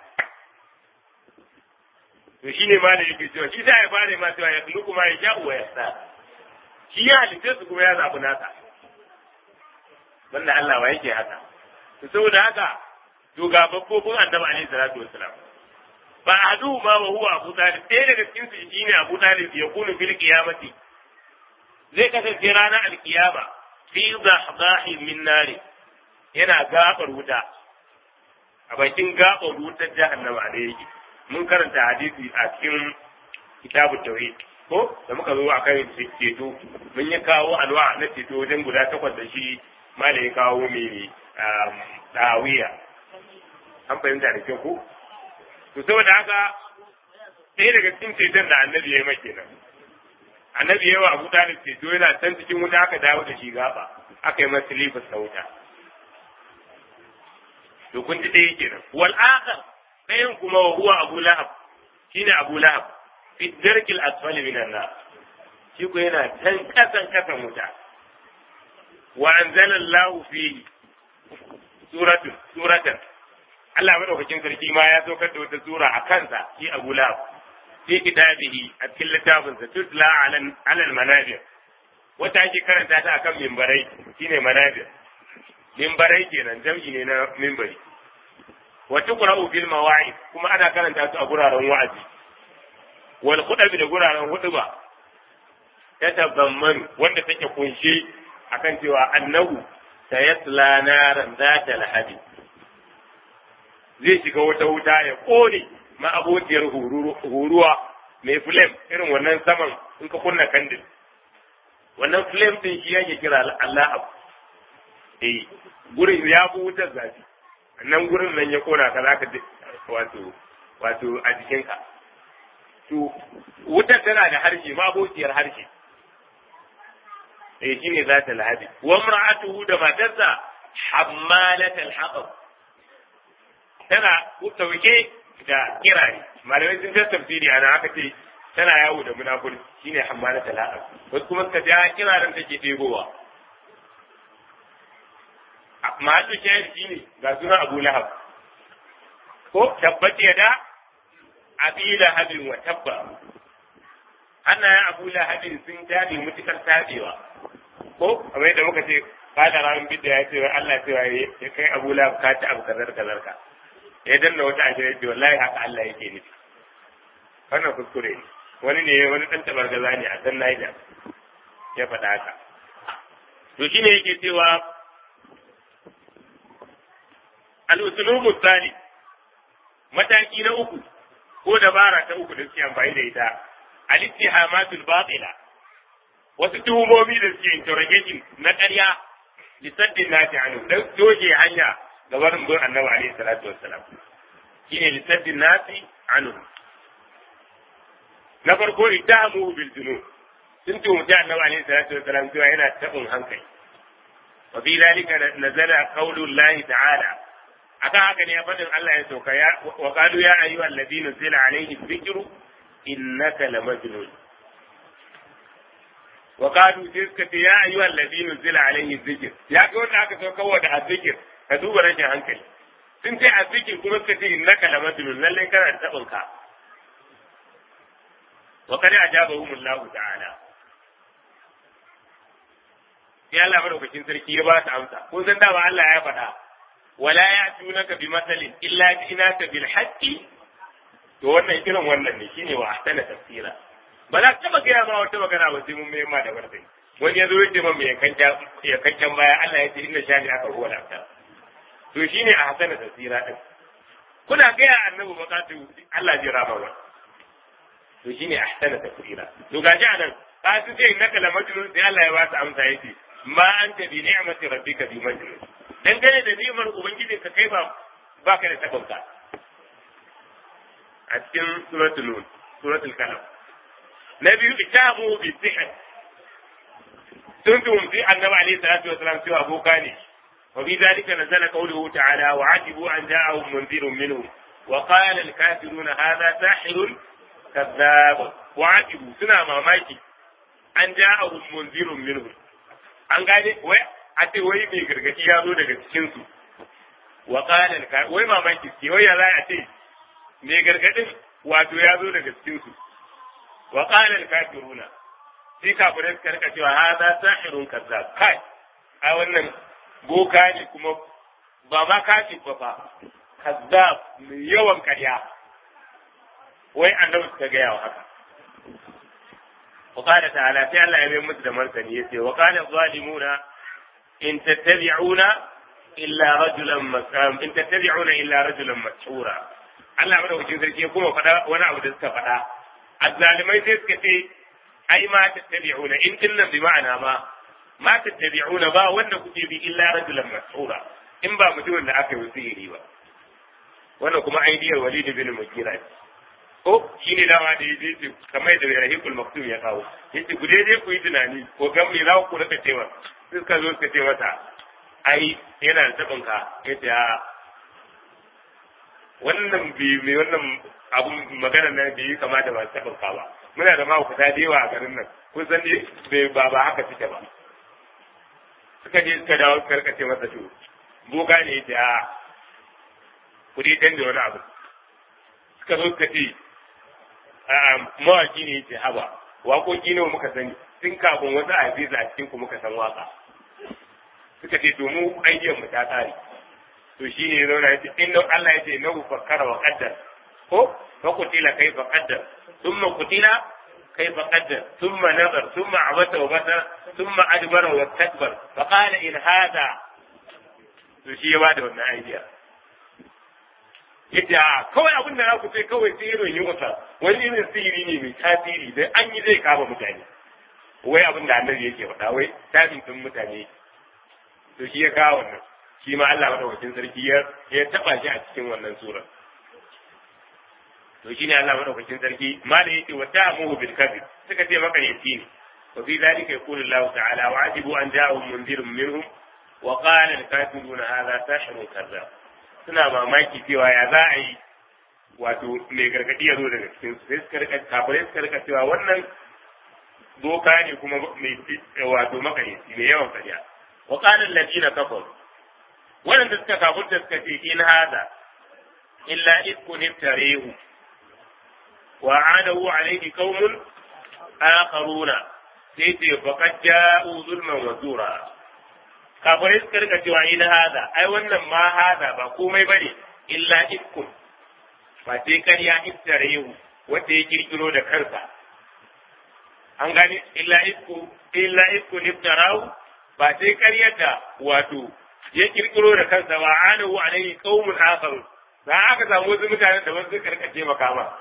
to shine ma da yake cewa shi sai ya fara ma cewa ya kulu kuma ya sha'u wa yasa shi ya halitta su kuma ya zaɓi nasa banda Allah wa yake haka to saboda haka to ga babbobin annabi alaihi salatu wassalam fa adu ma wa huwa abu talib ɗaya daga cikin su shine abu talib ya kunu fil qiyamati zai kasance ranar alkiyama fi dahdahi min nari yana gabar wuta a bakin gabar wutar jahannama da yake mun karanta hadisi a cikin kitabu tauhid ko da muka zo akan ceto mun yi kawo alwa na ceto wajen guda takwas da shi malai ya kawo mai dawiya an fahimta da kyau ko to saboda haka ɗaya daga cikin ceton da annabi ya yi maki nan annabi ya yi wa abu talib ceto yana can cikin wuta aka dawo da shi gaba aka yi masa lifas na wuta to kun ji ɗaya kenan wal akhar ɗayan kuma wa huwa abu lahab shine abu lahab fi darkil asfali minan nar shi ko yana can kasan kasan wuta wa anzala Allah fihi suratun suratan Allah madaukakin sarki ma ya saukar da wata sura a kansa shi Abu Lahab fi kitabihi a cikin littafinsa tutla alal manabir wata ake karanta ta akan mimbarai shine manabir mimbarai kenan jam'i ne na mimbari wa tuqra'u bil mawa'id kuma ana karanta su a guraren wa'azi wal khutbi da guraren hutuba ta tabamman wanda take kunshe akan cewa annahu sayasla naran zata lahabi zai shiga wata wuta ya kone ma'abociyar huruwa mai flame irin wannan saman in ka kunna kandil wannan flame din shi yake kira Allah abu eh gurin ya fi wutar zafi nan gurin nan ya kona ka zaka wato wato a jikinka to wutar tana da harshe ma'abociyar harshe eh shine za ta lahabi wa mar'atuhu da matarsa hammalatul hatab tana tauke da kirare malamai sun ta tafsiri ana aka ce tana yawo da munafur shine hammalatul hatab wasu kuma suka ce kiraren take ɗebowa masu shayar shine ga suna abu lahab ko tabbace da abi lahabin wa tabba hannayen abu lahabin sun tabe mutukar tabewa ko kamar yadda muka ce kada ramin bidda ya ce wa Allah cewa ya kai Abu Lahab ka ci abu kazar kazar ka ya danna wata ashirin ce wallahi haka Allah yake nufi wannan kuskure ne wani ne wani dan tabargaza ne a san Niger ya faɗa haka to shine yake cewa al-uslubu tsali mataki na uku ko dabara ta uku da suke amfani da ita al-ittihamatul batila wasu tuhumomi da suke interrogation na ƙarya lissaddin nasi anu dan doge hanya ga barin bin annabi alaihi salatu wassalam shine lissaddin nasi anu na farko ittahamu bil junun sun tuhumci annabi alaihi salatu wassalam cewa yana tabin hankali wa fi zalika nazala qawlu llahi ta'ala akan haka ne fadin Allah ya sauka ya wa qalu ya ayyuhal ladina zila alaihi dhikru innaka lamajnun wa qalu tilka ya ayyuhal ladina zila alaihi dhikr ya ga wanda aka sauka wa da azzikir ka duba rashin hankali sun ce azzikir kuma suka ce innaka lamajnun lalle kana da tabin ka wa kada ajabahum Allah ta'ala sai Allah madaukakin sarki ya ba su amsa kun san dama Allah ya faɗa wala ya'tunaka bi masalin illa ji'naka bil haqqi to wannan kiran wannan ne shine wa ahsana tafsira ba za ka taba gaya ma wata magana ba sai mun mai ma da barkai wani ya zo ya ce man ya kankan baya Allah ya ce inna shani aka huwa lafta to shine a hasana tafsira din kuna gaya annabi bakatu Allah zai rama wa to shine ahsana tafsira to gashi anan ka su ce innaka la majnun sai Allah ya ba su amsa yace ma anta bi ni'mati rabbika bi majnun dangane da ni'imar ubangiji ka kai ba baka da tabauta a cikin suratul nun suratul kalam na biyu itamu bi sihr sun tumfi annabi alaihi salatu wasalam cewa aboka ne wa bi zalika nazala qawluhu ta'ala wa ajibu an ja'ahum munzirun minhum wa qala al-kafiruna hadha sahirun kadhab wa ajibu suna mamaki an ja'ahum munzirun minhum an gane wai a ce wai mai gargadi ya zo daga cikin su wa qala ka wai mamaki ce wai ya za a ce mai gargadin wato ya zo daga cikin su wa qala al kafiruna sai kafirai suka rika cewa hadha sahirun kazzab kai a wannan boka ne kuma ba ma kashi ba fa kazzab mai yawan karya wai annabi suka gaya wa haka وقال تعالى في الله يبين مثل مرتني يسي وقال الظالمون إن تتبعون إلا رجلا مسام إن تتبعون إلا رجلا مسحورا Allah mana wajen sarki kuma faɗa wani abu da suka faɗa azzalimai sai suka ce ai ma tattabi'una in dinnan bi ma'ana ma ma tattabi'una ba wanda kuke bi illa rajulan mas'ura in ba mutumin da aka yi sihiri ba wannan kuma aidiyar walid bin mugira ce ko shi ne dama da yaje ce kamar da rahikul maktum ya kawo yace ku dai ku yi tunani ko gan me za ku rika cewa suka zo suka ce mata ai yana da tabin ka yace a wannan bi me wannan abun magana nan bai kama da masu tabin ka ba muna da mahaukata da yawa a garin nan kun san ne bai ba ba haka suke ba suka je suka dawo suka rika ce masa to boga ne yace a ku dai dan da wani abu suka zo suka ce mawaki ne yace haba waƙoƙi nawa muka sani tun kafin wasu a a cikin ku muka san waka suka ce to mu ayyukan mu ta tsari to shine ya zauna yace inna Allah yace na ku fakkara wa qaddar ko fa kutila kaifa qaddar thumma kutila kaifa qaddar thumma nazar thumma abata wa bata thumma adbara wa takbar fa qala in hada to shi ya bada wannan idea yace a kawai abin da za ku ce kawai sai irin yi wata wani irin sihiri ne mai tasiri da an yi zai kama mutane wai abin da annabi yake faɗa wai tabin din mutane to shi ya kawo wannan shi ma Allah madaukakin sarki ya ya taba shi a cikin wannan sura to shine Allah madaukakin sarki ma da yake wa ta'amuhu bil kadhib suka ce maka yaci ne wa fi dhalika yaqulu Allah ta'ala wa ajibu an ja'ahum munzirun minhum wa qala al-kafiruna hadha sahirun kadhab suna mamaki cewa ya za a yi wato mai gargadi ya zo daga cikin su sai suka rika kafirai suka rika cewa wannan doka ne kuma mai wato makarici mai yawan karya wa qala alladina kafaru wanda suka kafurta suka ce in hada illa ifkun iftarehu wa adahu alayhi qaumun akharuna sai ce faqad ja'u zulman wa zura kafirai suka rika cewa in hada ai wannan ma hada ba komai bane illa ifkun ba sai karya iftarehu wanda ya kirkiro da kansa an gani illa ifku illa ifku iftarahu ba sai karyar da wato ya kirkiro da kansa wa anahu alaihi qaumun akhar da aka samu wasu mutanen da wasu suka rika taimaka ma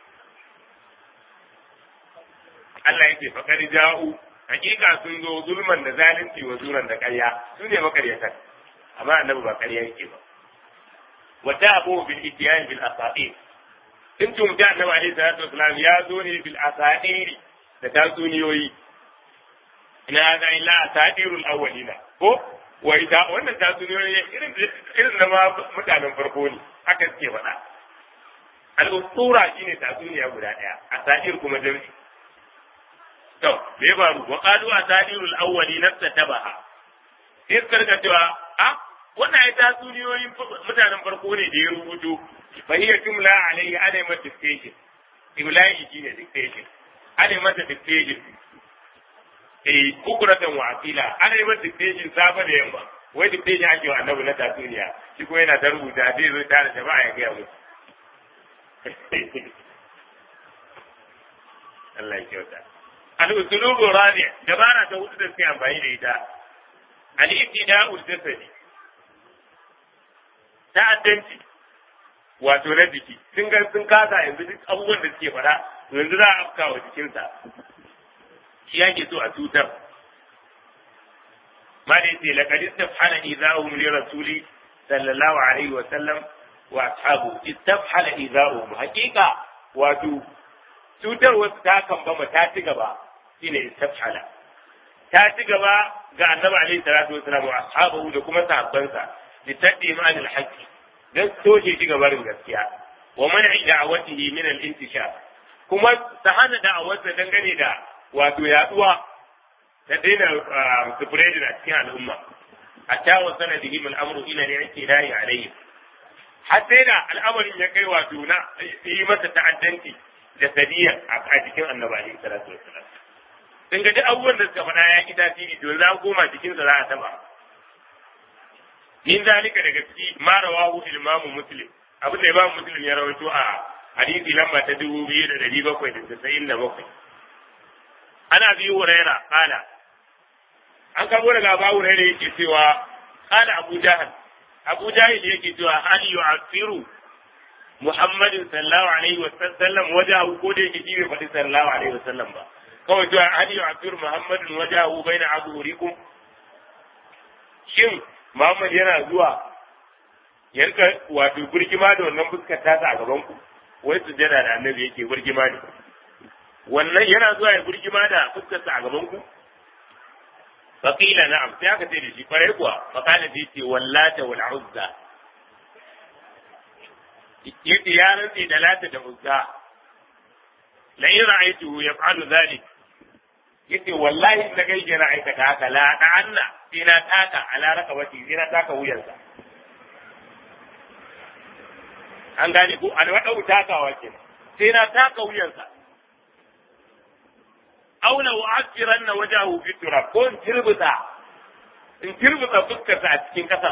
Allah yake fakar ja'u hakika sun zo zulman da zalunci wa zuran da ƙarya su ne makaryatan amma annabi ba ƙarya yake ba wata abu bil itiyan bil asair in tum da annabi alaihi salatu wasalam ya zo ne bil asair da tatsuniyoyi ina ga illa asairul awwalina ko wa ita wannan tatsuniyoyi irin irin na ma mutanen farko ne haka suke faɗa al-usura shine tatsuniya guda ɗaya asair kuma jami'i to me ya faru wa qalu asadirul awwali nafsa tabaha sai suka rika cewa a wannan ai tatsuniyoyin mutanen farko ne da ya rubuto fa hiya tumla alayhi ana mata dictation imla'i shine dictation ana mata dictation eh kukuratan wa asila ana mata dictation safa da yamma wai dictation ake wa annabi na tatsuniya shi ko yana ta rubuta zai zo tare da ba ya ga musu Allah ya kyauta al-usulubu rabi dabara ta hudu da suke amfani da ita al-ibtida'u jasadi ta'addanci wato na jiki sun ga sun kasa yanzu duk abubuwan da suke faɗa yanzu za a afka wa jikinsa shi yake so a cutar ma da yace laqad istafhala idahum li rasuli sallallahu alaihi wa sallam wa ashabu istafhala idahum haqiqa wato cutar wasu ta kambama ta ci gaba shine istafhala ta ci gaba ga annabi alaihi salatu wasallam wa ashabu da kuma sahabbansa litaddi ma al haqqi dan soke shi gabarin gaskiya wa man'i da'awatihi min al intishar kuma ta hana da'awarsa dangane da wato yaduwa ta daina sufurejin a cikin al'umma a tawon sanadihim al'amru ila ne yake layi alayhi har sai da al'amarin ya kai wato na yi masa ta'addanci da sadiya a cikin annabi alaihi salatu wassalam sun ga duk abubuwan da suka faɗa ya ki tasiri to za koma jikinsa za a taba min zalika daga ciki ma rawahu imamu muslim abin da imamu muslim ya rawaito a hadisi lamba ta dubu biyu da dari bakwai da tasa'in da bakwai ana biyu huraira kala an kamo daga abu huraira yake cewa kala abu jahal abu jahil yake cewa hal yu'afiru muhammadin sallallahu alaihi wa sallam wajahu ko da yake shi bai faɗi sallallahu alaihi wa sallam ba kawai cewa hal yu'afiru muhammadin wajahu baina aburikum shin muhammad yana zuwa ya rika wato burgima da wannan fuskar tasa a gaban ku wai sujjada da annabi yake burgima ne wannan yana zuwa ya burgima da fuskarsa a gaban ku faqila na'am sai aka ce da shi kwarai kuwa faqala bi ce wallata wal uzza yace ya rantse da lata da uzza la in ra'aytuhu yaf'alu dhalik yace wallahi in ga yana aikata haka la da'anna sai na taka ala rakabati sai na taka wuyansa an gane ko an wada takawa kenan sai na taka wuyansa aula wa'asiranna wajahu fi turab ko in tirbuta in tirbuta fuskarsa a cikin kasa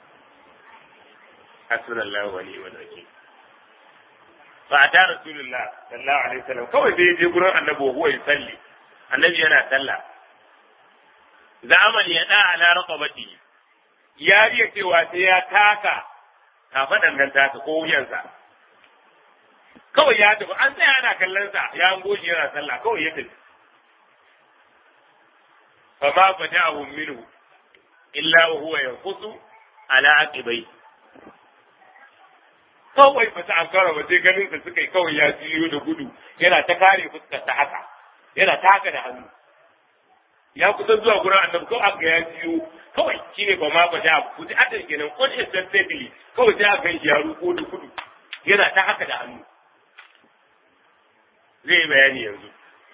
hasbunallahu wa ni'mal wakil fa ata rasulullah sallallahu alaihi wasallam kawai sai je gurin annabi wa huwa yusalli annabi yana sallah zaman ya da ala raqabati ya riya cewa sai ya taka kafadan nan taka ko wuyansa kawai ya tafi an tsaya ana kallon sa ya an goshi yana sallah kawai ya tafi fama fada'ahu minhu illa wa huwa yanqusu ala aqibai kawai ba ta ankara ba sai ganin sa suka yi kawai ya jiyo da gudu yana ta kare fuskar ta haka yana ta haka da hannu ya kusa zuwa gurin annabi ko aka ya jiyo kawai shine ba ma ba da ku ji adan kenan ko instantly kawai sai aka yi ya ruko da gudu yana ta haka da hannu zai bayani yanzu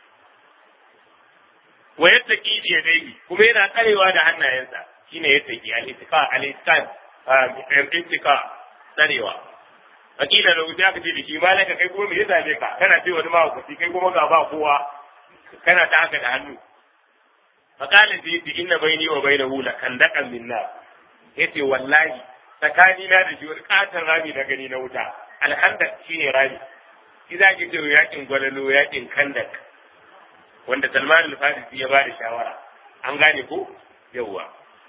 wa yattaqi bi yadayhi kuma yana tsarewa da hannayensa shine yattaqi al-ittiqa al-ittiqa al-ittiqa tsarewa akila da wuta ka ce da shi malaka kai kuma me ya zabe ka kana ce wani mahaukaci kai kuma ga ba kowa kana ta haka da hannu fakalin da yace inna baini wa bainahu la kandakan min nar yace wallahi tsakani na da shi wani katon rami na gani na wuta alhandak shine rami shi za ki ce yakin gwalalo yakin kandak wanda Salman al-Farisi ya bada shawara an gane ko yawwa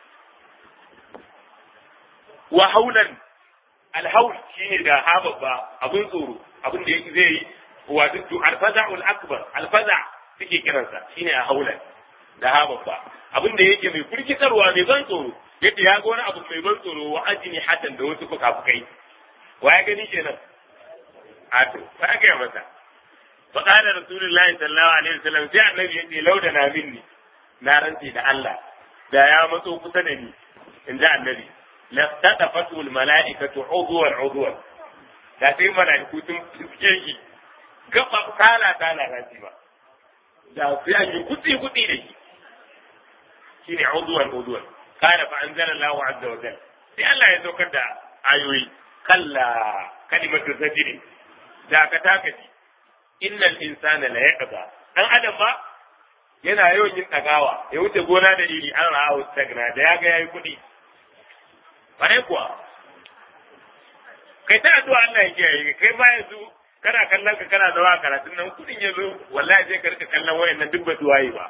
wa haulan alhaul shine da hababba abun tsoro abun da yake zai yi wato to alfaza'ul akbar alfaza suke kiransa shine a haulan da hababba abun da yake mai firkitarwa mai ban tsoro yadda ya ga wani abu mai ban tsoro wa ajini hatan da wasu fuka-fukai wa ya gani kenan a to fa ga masa fa qala rasulullahi sallallahu alaihi wasallam sai annabi yace lauda na minni na rantsi da Allah da ya matso kusa da ni in ji annabi laftadafatu almalaikatu udwan udwan da sai malaiku sun fiske shi gaba kala kala rantsi ba da sai yi kutsi kutsi da shi shine udwan udwan kana fa anzala Allahu azza wa jalla sai Allah ya saukar da ayoyi kalla kalimatu sajdi da ka takaci innal insana la yaqza dan adam ba yana yawan yin dagawa ya wuce gona da iri an ra'a stagna da ya ga yayi kuɗi bare kuwa kai ta addu'a Allah ya kiyaye kai ba yanzu kana kallon ka kana zawa karatun nan kudin ya zo wallahi sai ka rika kallon wayannan duk ba su waye ba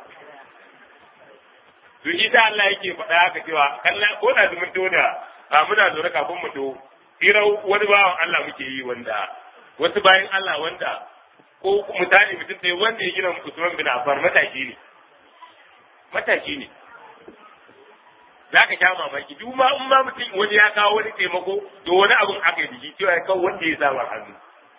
to shi ta Allah yake faɗa haka cewa kallon ko da zumun to da a muna zaune kafin mu to hira wani bawan Allah muke yi wanda wasu bayan Allah wanda ko mutane mutum ɗaya wanda ya gina Usman bin Affan matashi ne matashi ne za ka sha mamaki duk ma in ma mutum wani ya kawo wani taimako to wani abun aka yi jiki cewa ya kawo wanda ya sa hannu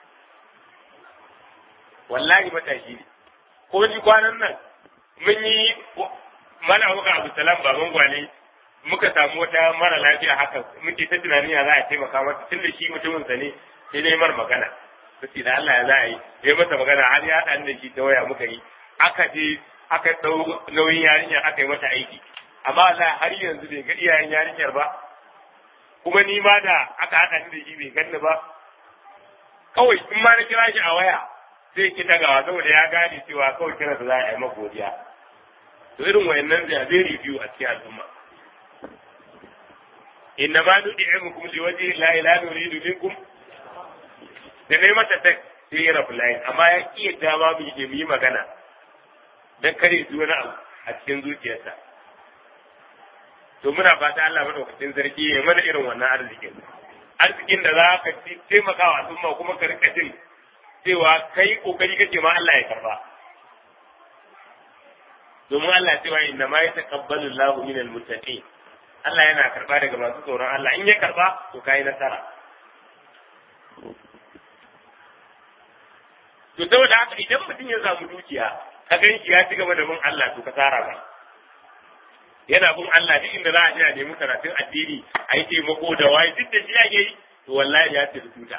wallahi matashi ne ko ni kwanan nan mun yi mana muka abu salam baban gwale muka samu wata mara lafiya haka muke ta tunanin ya za a taimaka mata tun da shi mutumin sa ne sai dai mar magana sai da Allah ya za a yi ya masa magana har ya haɗa da shi ta waya muka yi aka je aka dau nauyin yarinyar aka yi mata aiki amma Allah har yanzu bai ga iyayen yarinyar ba kuma ni ma da aka haɗa ni da shi bai ganni ba kawai in ma na kira shi a waya sai ki dagawa saboda ya gane cewa kawai kira da za a yi maka godiya to irin wayannan da zai review a cikin al'umma inna ma nudi'imukum liwajhi la ilaha nuridu minkum da nayi mata tek sai ya rabu layin amma ya iya dama mu yi magana dan kare ji wani abu a cikin zuciyarsa to muna fata Allah madaukakin sarki ya mana irin wannan arzikin arzikin da za ka taimaka wa al'umma kuma ka rika jin cewa kai kokari kake ma Allah ya karba domin Allah cewa inna ma yataqabbalu Allahu minal muttaqin Allah yana karba daga masu tsoron Allah in ya karba to kai nasara to saboda haka idan mutum ya samu dukiya ka gan shi ya ci gaba da bin Allah to ka tsara ba yana bin Allah duk inda za a je a nemi karatun addini a yi taimako da waye duk da shi ake yi to wallahi ya ci tuta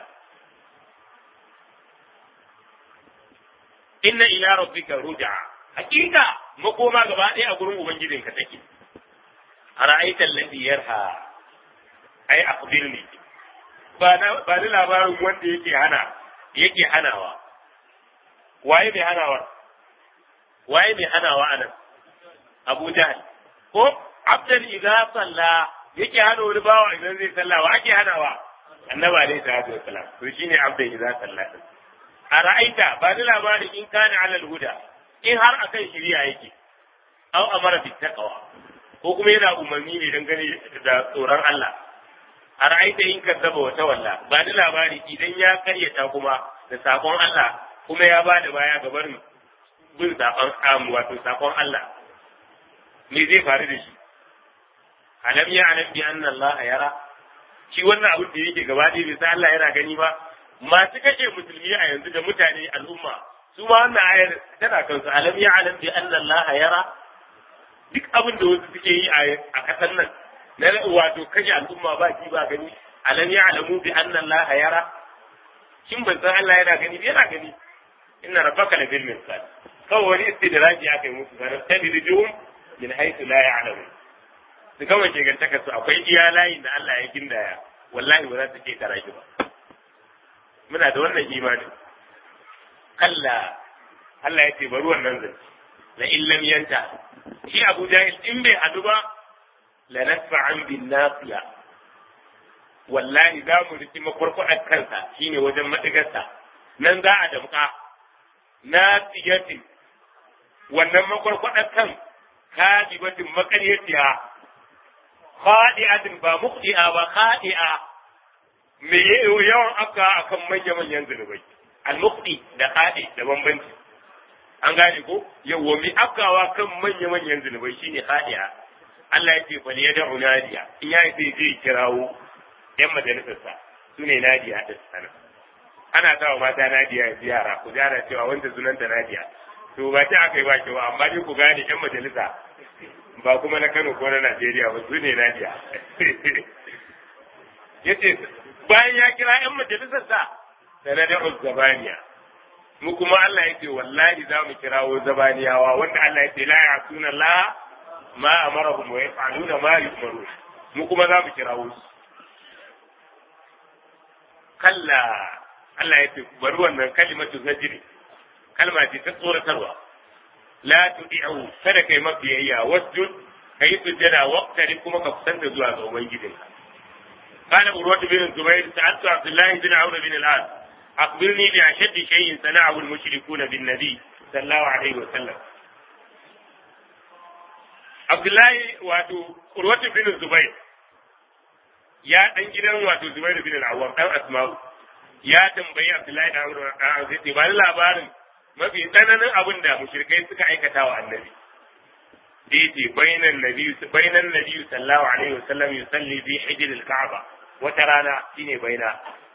inna ila rabbika ruj'a hakika makoma gaba ɗaya a gurin ubangijinka take ara'aita alladhi yarha ai akhbirni ba na ba ni labarin wanda yake hana yake hanawa waye mai hanawa waye mai hanawa anan Abu Jahl ko abdan idza salla yake hana wani bawa idan zai salla wa ake hanawa annaba alaihi salatu wassalam to shine abdan idza salla a ra'aita ba ni labarin in kana alal huda in har akan shiriya yake aw amara bit taqwa ko kuma yana umarni ne dangane da tsoron Allah a ra'aita in kazzaba wa tawalla ba ni labari idan ya karyata kuma da sakon Allah kuma ya ba da baya ga barin bin sakon am wato sakon Allah me zai faru da shi alam ya alam bi anna Allah yara shi wannan abin da yake gaba ɗaya bai san Allah yana gani ba masu kashe musulmi a yanzu da mutane al'umma su ma wannan ayar tana kansu alam ya alam bi anna Allah yara duk abin da wasu suke yi a kasar nan na wato kashe al'umma ba ji ba gani alam ya alamu bi anna Allah yara shin ban san Allah yana gani yana gani inna rabbaka la bil mirsal kawai wani istidraji aka yi musu sanar tadrijuhum min haythu la ya'lamu su kawai shegantaka su akwai iya layin da Allah ya gindaya wallahi ba za su ke tara shi ba muna da wannan imanin kalla Allah ya ce bari wannan zance la illam yanta shi Abu Jahil in bai hadu ba la nasfa'an bin nafiya wallahi za mu riki makwarkwadar kansa shine wajen madigarsa nan za a damka nafiyatin wannan makwarkwadar kan kadibatin makaryaciya khadi'atin ba muqdi'a ba khadi'a me yawan aka akan manya-manyan zunubai al-muqdi da khadi da bambanci an gane ko yawa mi akawa kan manya-manyan zunubai shine khadi'a Allah ya ce fal yad'u nadiya in ya ce zai kirawo yan majalisarsa su ne nadiya da sana ana sawa mata nadiya ziyara ku jara cewa wanda sunanta nadiya to ba ta aka yi ba kewa amma dai ku gane yan majalisa ba kuma na Kano ko na Najeriya ba su ne nadiya yace bayan ya kira yan majalisarsa sanadar zabaniya mu kuma Allah ya ce wallahi za mu kirawo zabaniyawa wanda Allah ya ce la ya'tuna la ma amarahum wa yaf'aluna ma yu'maru mu kuma za mu kirawo su kalla Allah ya ce bari wannan kalimatu zajri kalma ce ta tsoratarwa la tudi'u kada kai mabiyayya wasjud kai sujjada waqtari kuma ka kusanta zuwa ga ubangijinka قال عروة بن الزبير سألت عبد الله بن عمرو بن العاص أخبرني بأشد شيء صنعه المشركون بالنبي صلى الله عليه وسلم عبد الله واتو عروة بن الزبير يا دان gidan wato Zubair bin al-Awwam dan Asma'u ya tambayi Abdullahi dan Amr dan Aziz ba labarin mafi tsananin abin da mushrikai suka aikata wa annabi da yace bainan nabi bainan nabi sallallahu alaihi wasallam yusalli bi hijr al-Ka'ba wata rana shine baina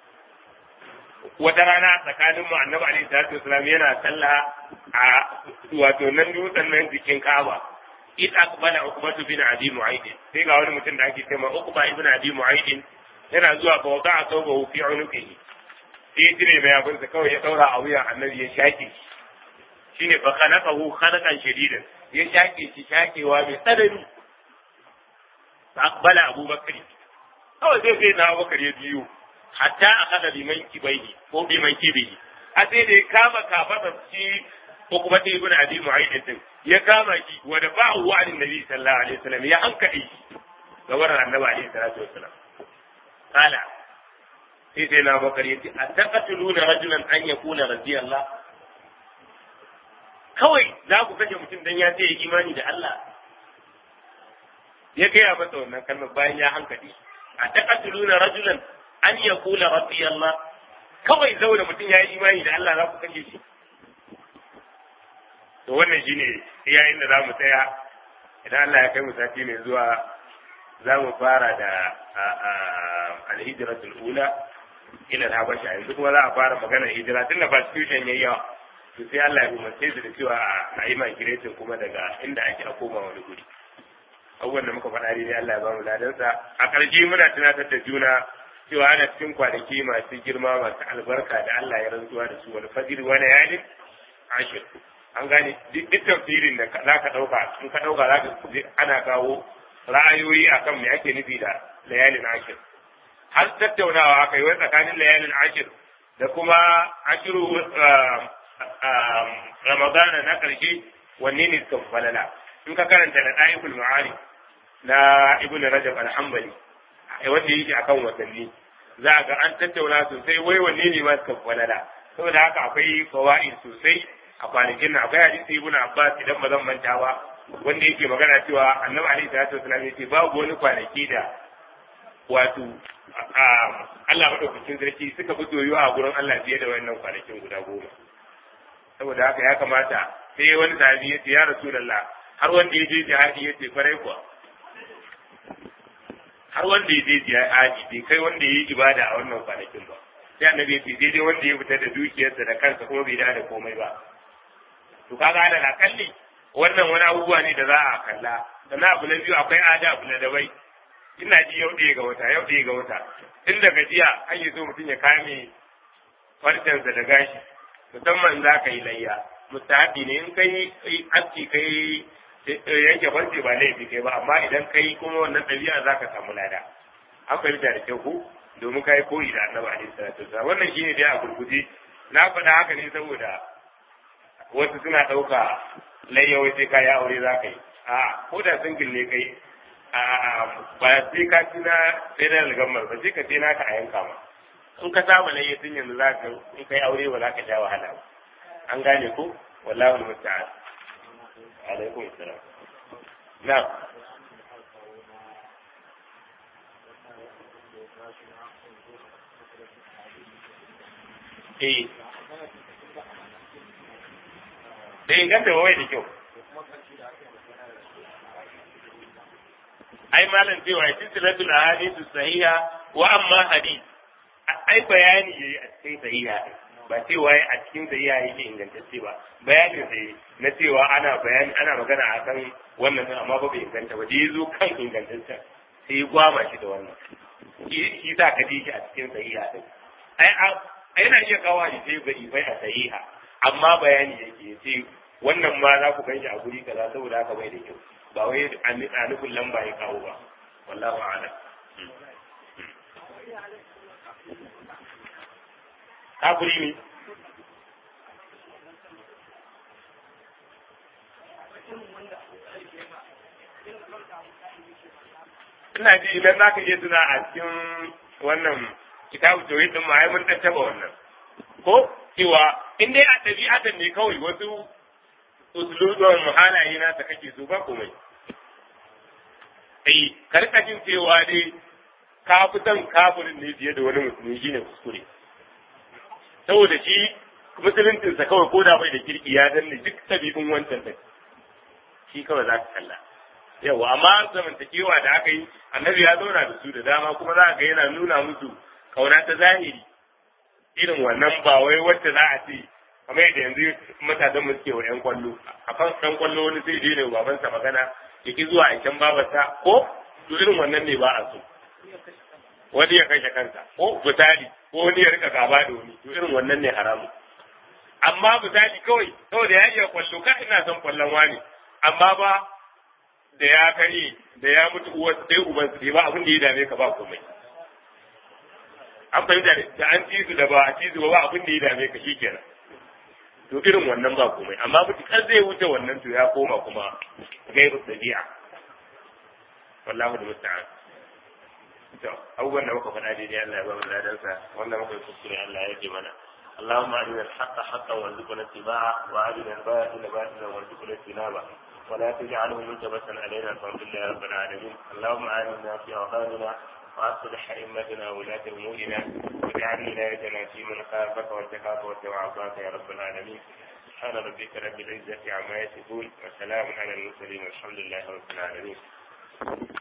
wata rana tsakanin mu annabi alaihi salatu wasallam yana sallah a wato nan dutsen nan jikin Ka'aba id aqbala uqbatu bin abi mu'ayd sai ga wani mutum da ake cewa uqba ibn abi mu'ayd yana zuwa ga wada'a sawbahu fi unuqihi sai ya tire mai abin sa kawai ya daura a wuya annabi ya shaki shine fa khalaqahu khalaqan shadidan ya shake shi shakewa mai tsanani aqbala abubakar kawai zai sai na abubakar ya biyu hatta akada biman kibaihi ko biman kibihi a sai da ya kama kafasa shi ko kuma ta ibn abi mu'ayyid din ya kama shi wa da ba'u wa annabi sallallahu alaihi wasallam ya hankali shi ga wannan annabi alaihi salatu wasallam kala sai sai na bakar yace ataqatuluna rajulan an yakuna radiyallah kawai za ku kashe mutum dan ya ce imani da Allah ya gaya masa wannan kalmar bayan ya hankali ataqatuluna rajulan an yakula radiyallah kawai zaune mutum ya yi imani da Allah za ku kashe shi to wannan shine yayin da za mu tsaya idan Allah ya kai mu sati mai zuwa za mu fara da alhijratul ula ila habasha yanzu kuma za a fara magana hijira tun da constitution yayi yawa to sai Allah ya umarce su da cewa a yi migration kuma daga inda ake a koma wani guri abubuwan da muka faɗa ne Allah ya ba mu ladansa a ƙarshe muna tunatar da juna cewa ana cikin kwanaki masu girma masu albarka da Allah ya rantsuwa da su wani fajir wani yalin ashir an gane duk tafsirin da za ka ɗauka in ka ɗauka za ka ana kawo ra'ayoyi akan me ake nufi da layalin ashir har tattaunawa aka yi wai tsakanin layalin ashir da kuma ashiru ramadana na ƙarshe wanne ne suka falala in ka karanta da ɗa'iful ma'ari na ibn rajab al-hanbali wanda yake akan watanni za ga an tattauna sosai wai wanne ne ma suka falala saboda haka akwai fawaid sosai a kwanakin nan akwai hadisi ibn abbas idan ba zan manta ba wanda yake magana cewa annabi alaihi salatu wasallam yace babu wani kwanaki da wato Allah madaukakin sarki suka fi doyo a gurin Allah fiye da wannan kwanakin guda goma saboda haka ya kamata sai wani sahabi yace ya rasulullah har wanda ya je jihadi yace farai kuwa har wanda ya je jihadi bai kai wanda ya yi ibada a wannan kwanakin ba sai annabi yace daidai wanda ya fita da dukiyarsa da kansa kuma bai da komai ba to kaga da kalli wannan wani abubuwa ne da za a kalla sannan abu na biyu akwai ada abu na dabai ina ji yau ɗaya ga wata yau ɗaya ga wata tun daga jiya an yi so mutum ya kame farcensa da gashi musamman za ka yi layya mustahabi ne in kai aski kai yanke farce ba laifi kai ba amma idan kai kuma wannan ɗabi'a za ka samu lada an fahimta da kyau ko domin ka yi koyi da annabi alaihi salatu wasallam wannan shine dai a gurguje na faɗa haka ne saboda wasu suna ɗauka layyawai sai ka yi aure za ka yi a ko da singil ne kai ba sai ka ci na federal government ba sai ka sai naka a yanka ma in ka saba layya tun yanzu za ka in kai aure ba za ka sha wahala ba an gane ko wallahu musta'an alaikum assalam na eh da inganta wai da kyau ai malam cewa ya silsilatul ahadithu sahiha wa amma hadith ai bayani yayi a cikin sahiha ba cewa a cikin sahiha yake ingantacce ba bayani sai na cewa ana bayani ana magana akan wannan din amma ba bai inganta ba da yazo kan ingantacce sai ya gwama shi da wannan shi sa ka ji shi a cikin sahiha din ai yana iya kawo hadisai ga ifai a sahiha amma bayani yake ya ce wannan ma za ku ganshi a guri kaza saboda haka bai da kyau ba wai a nufin lamba ya kawo ba wallahu a'lam kafiri ne ina ji idan za ka iya tuna a cikin wannan kitabu tauhid din ma ai mun tattaba wannan ko cewa in dai a ɗabi'atan ne kawai wasu usulun halaye na ta kake so ba komai ai karka jin cewa dai ka fi son kafirin ne fiye da wani musulmi shine kuskure saboda shi musuluncinsa kawai ko da bai da kirki ya danne duk ɗabi'un wancan din shi kawai za ka kalla yawa amma zamantakewa da aka yi annabi ya zauna da su da dama kuma za ga yana nuna musu kauna ta zahiri irin wannan ba wai wacce za a ce kamar yadda yanzu matasan mu suke wa yan kwallo a kan ɗan kwallo wani sai dai ne babansa magana ya ki zuwa aikin babarsa ko to irin wannan ne ba a so wani ya kashe kansa ko misali ko wani ya rika gaba da wani to irin wannan ne haramu amma misali kawai saboda ya iya kwallo ka ina son kwallon wani amma ba da ya kare da ya mutu uwar sai uban su ba abin da ya dame ka ba komai an fahimta da an ci su da ba a ci su ba abin da ya dame ka shikenan to irin wannan ba komai amma mutukar zai wuce wannan to ya koma kuma gairu dabi'a wallahu da musta'an to abubuwan da muka faɗa daidai Allah ya ba mu ladansa wannan muka yi kuskure Allah ya ji mana اللهم أرنا الحق حقا وارزقنا اتباعه وأرنا الباطل باطلا وارزقنا اجتنابه ولا تجعله ملتبسا علينا فاغفر يا رب العالمين اللهم آمنا في أوطاننا وأصلح أئمتنا وولاة أمورنا واجعل ولايتنا في من خافك واتقاك واتبع عصاك يا رب العالمين سبحان ربك رب العزة عما يصفون وسلام على المرسلين والحمد لله رب العالمين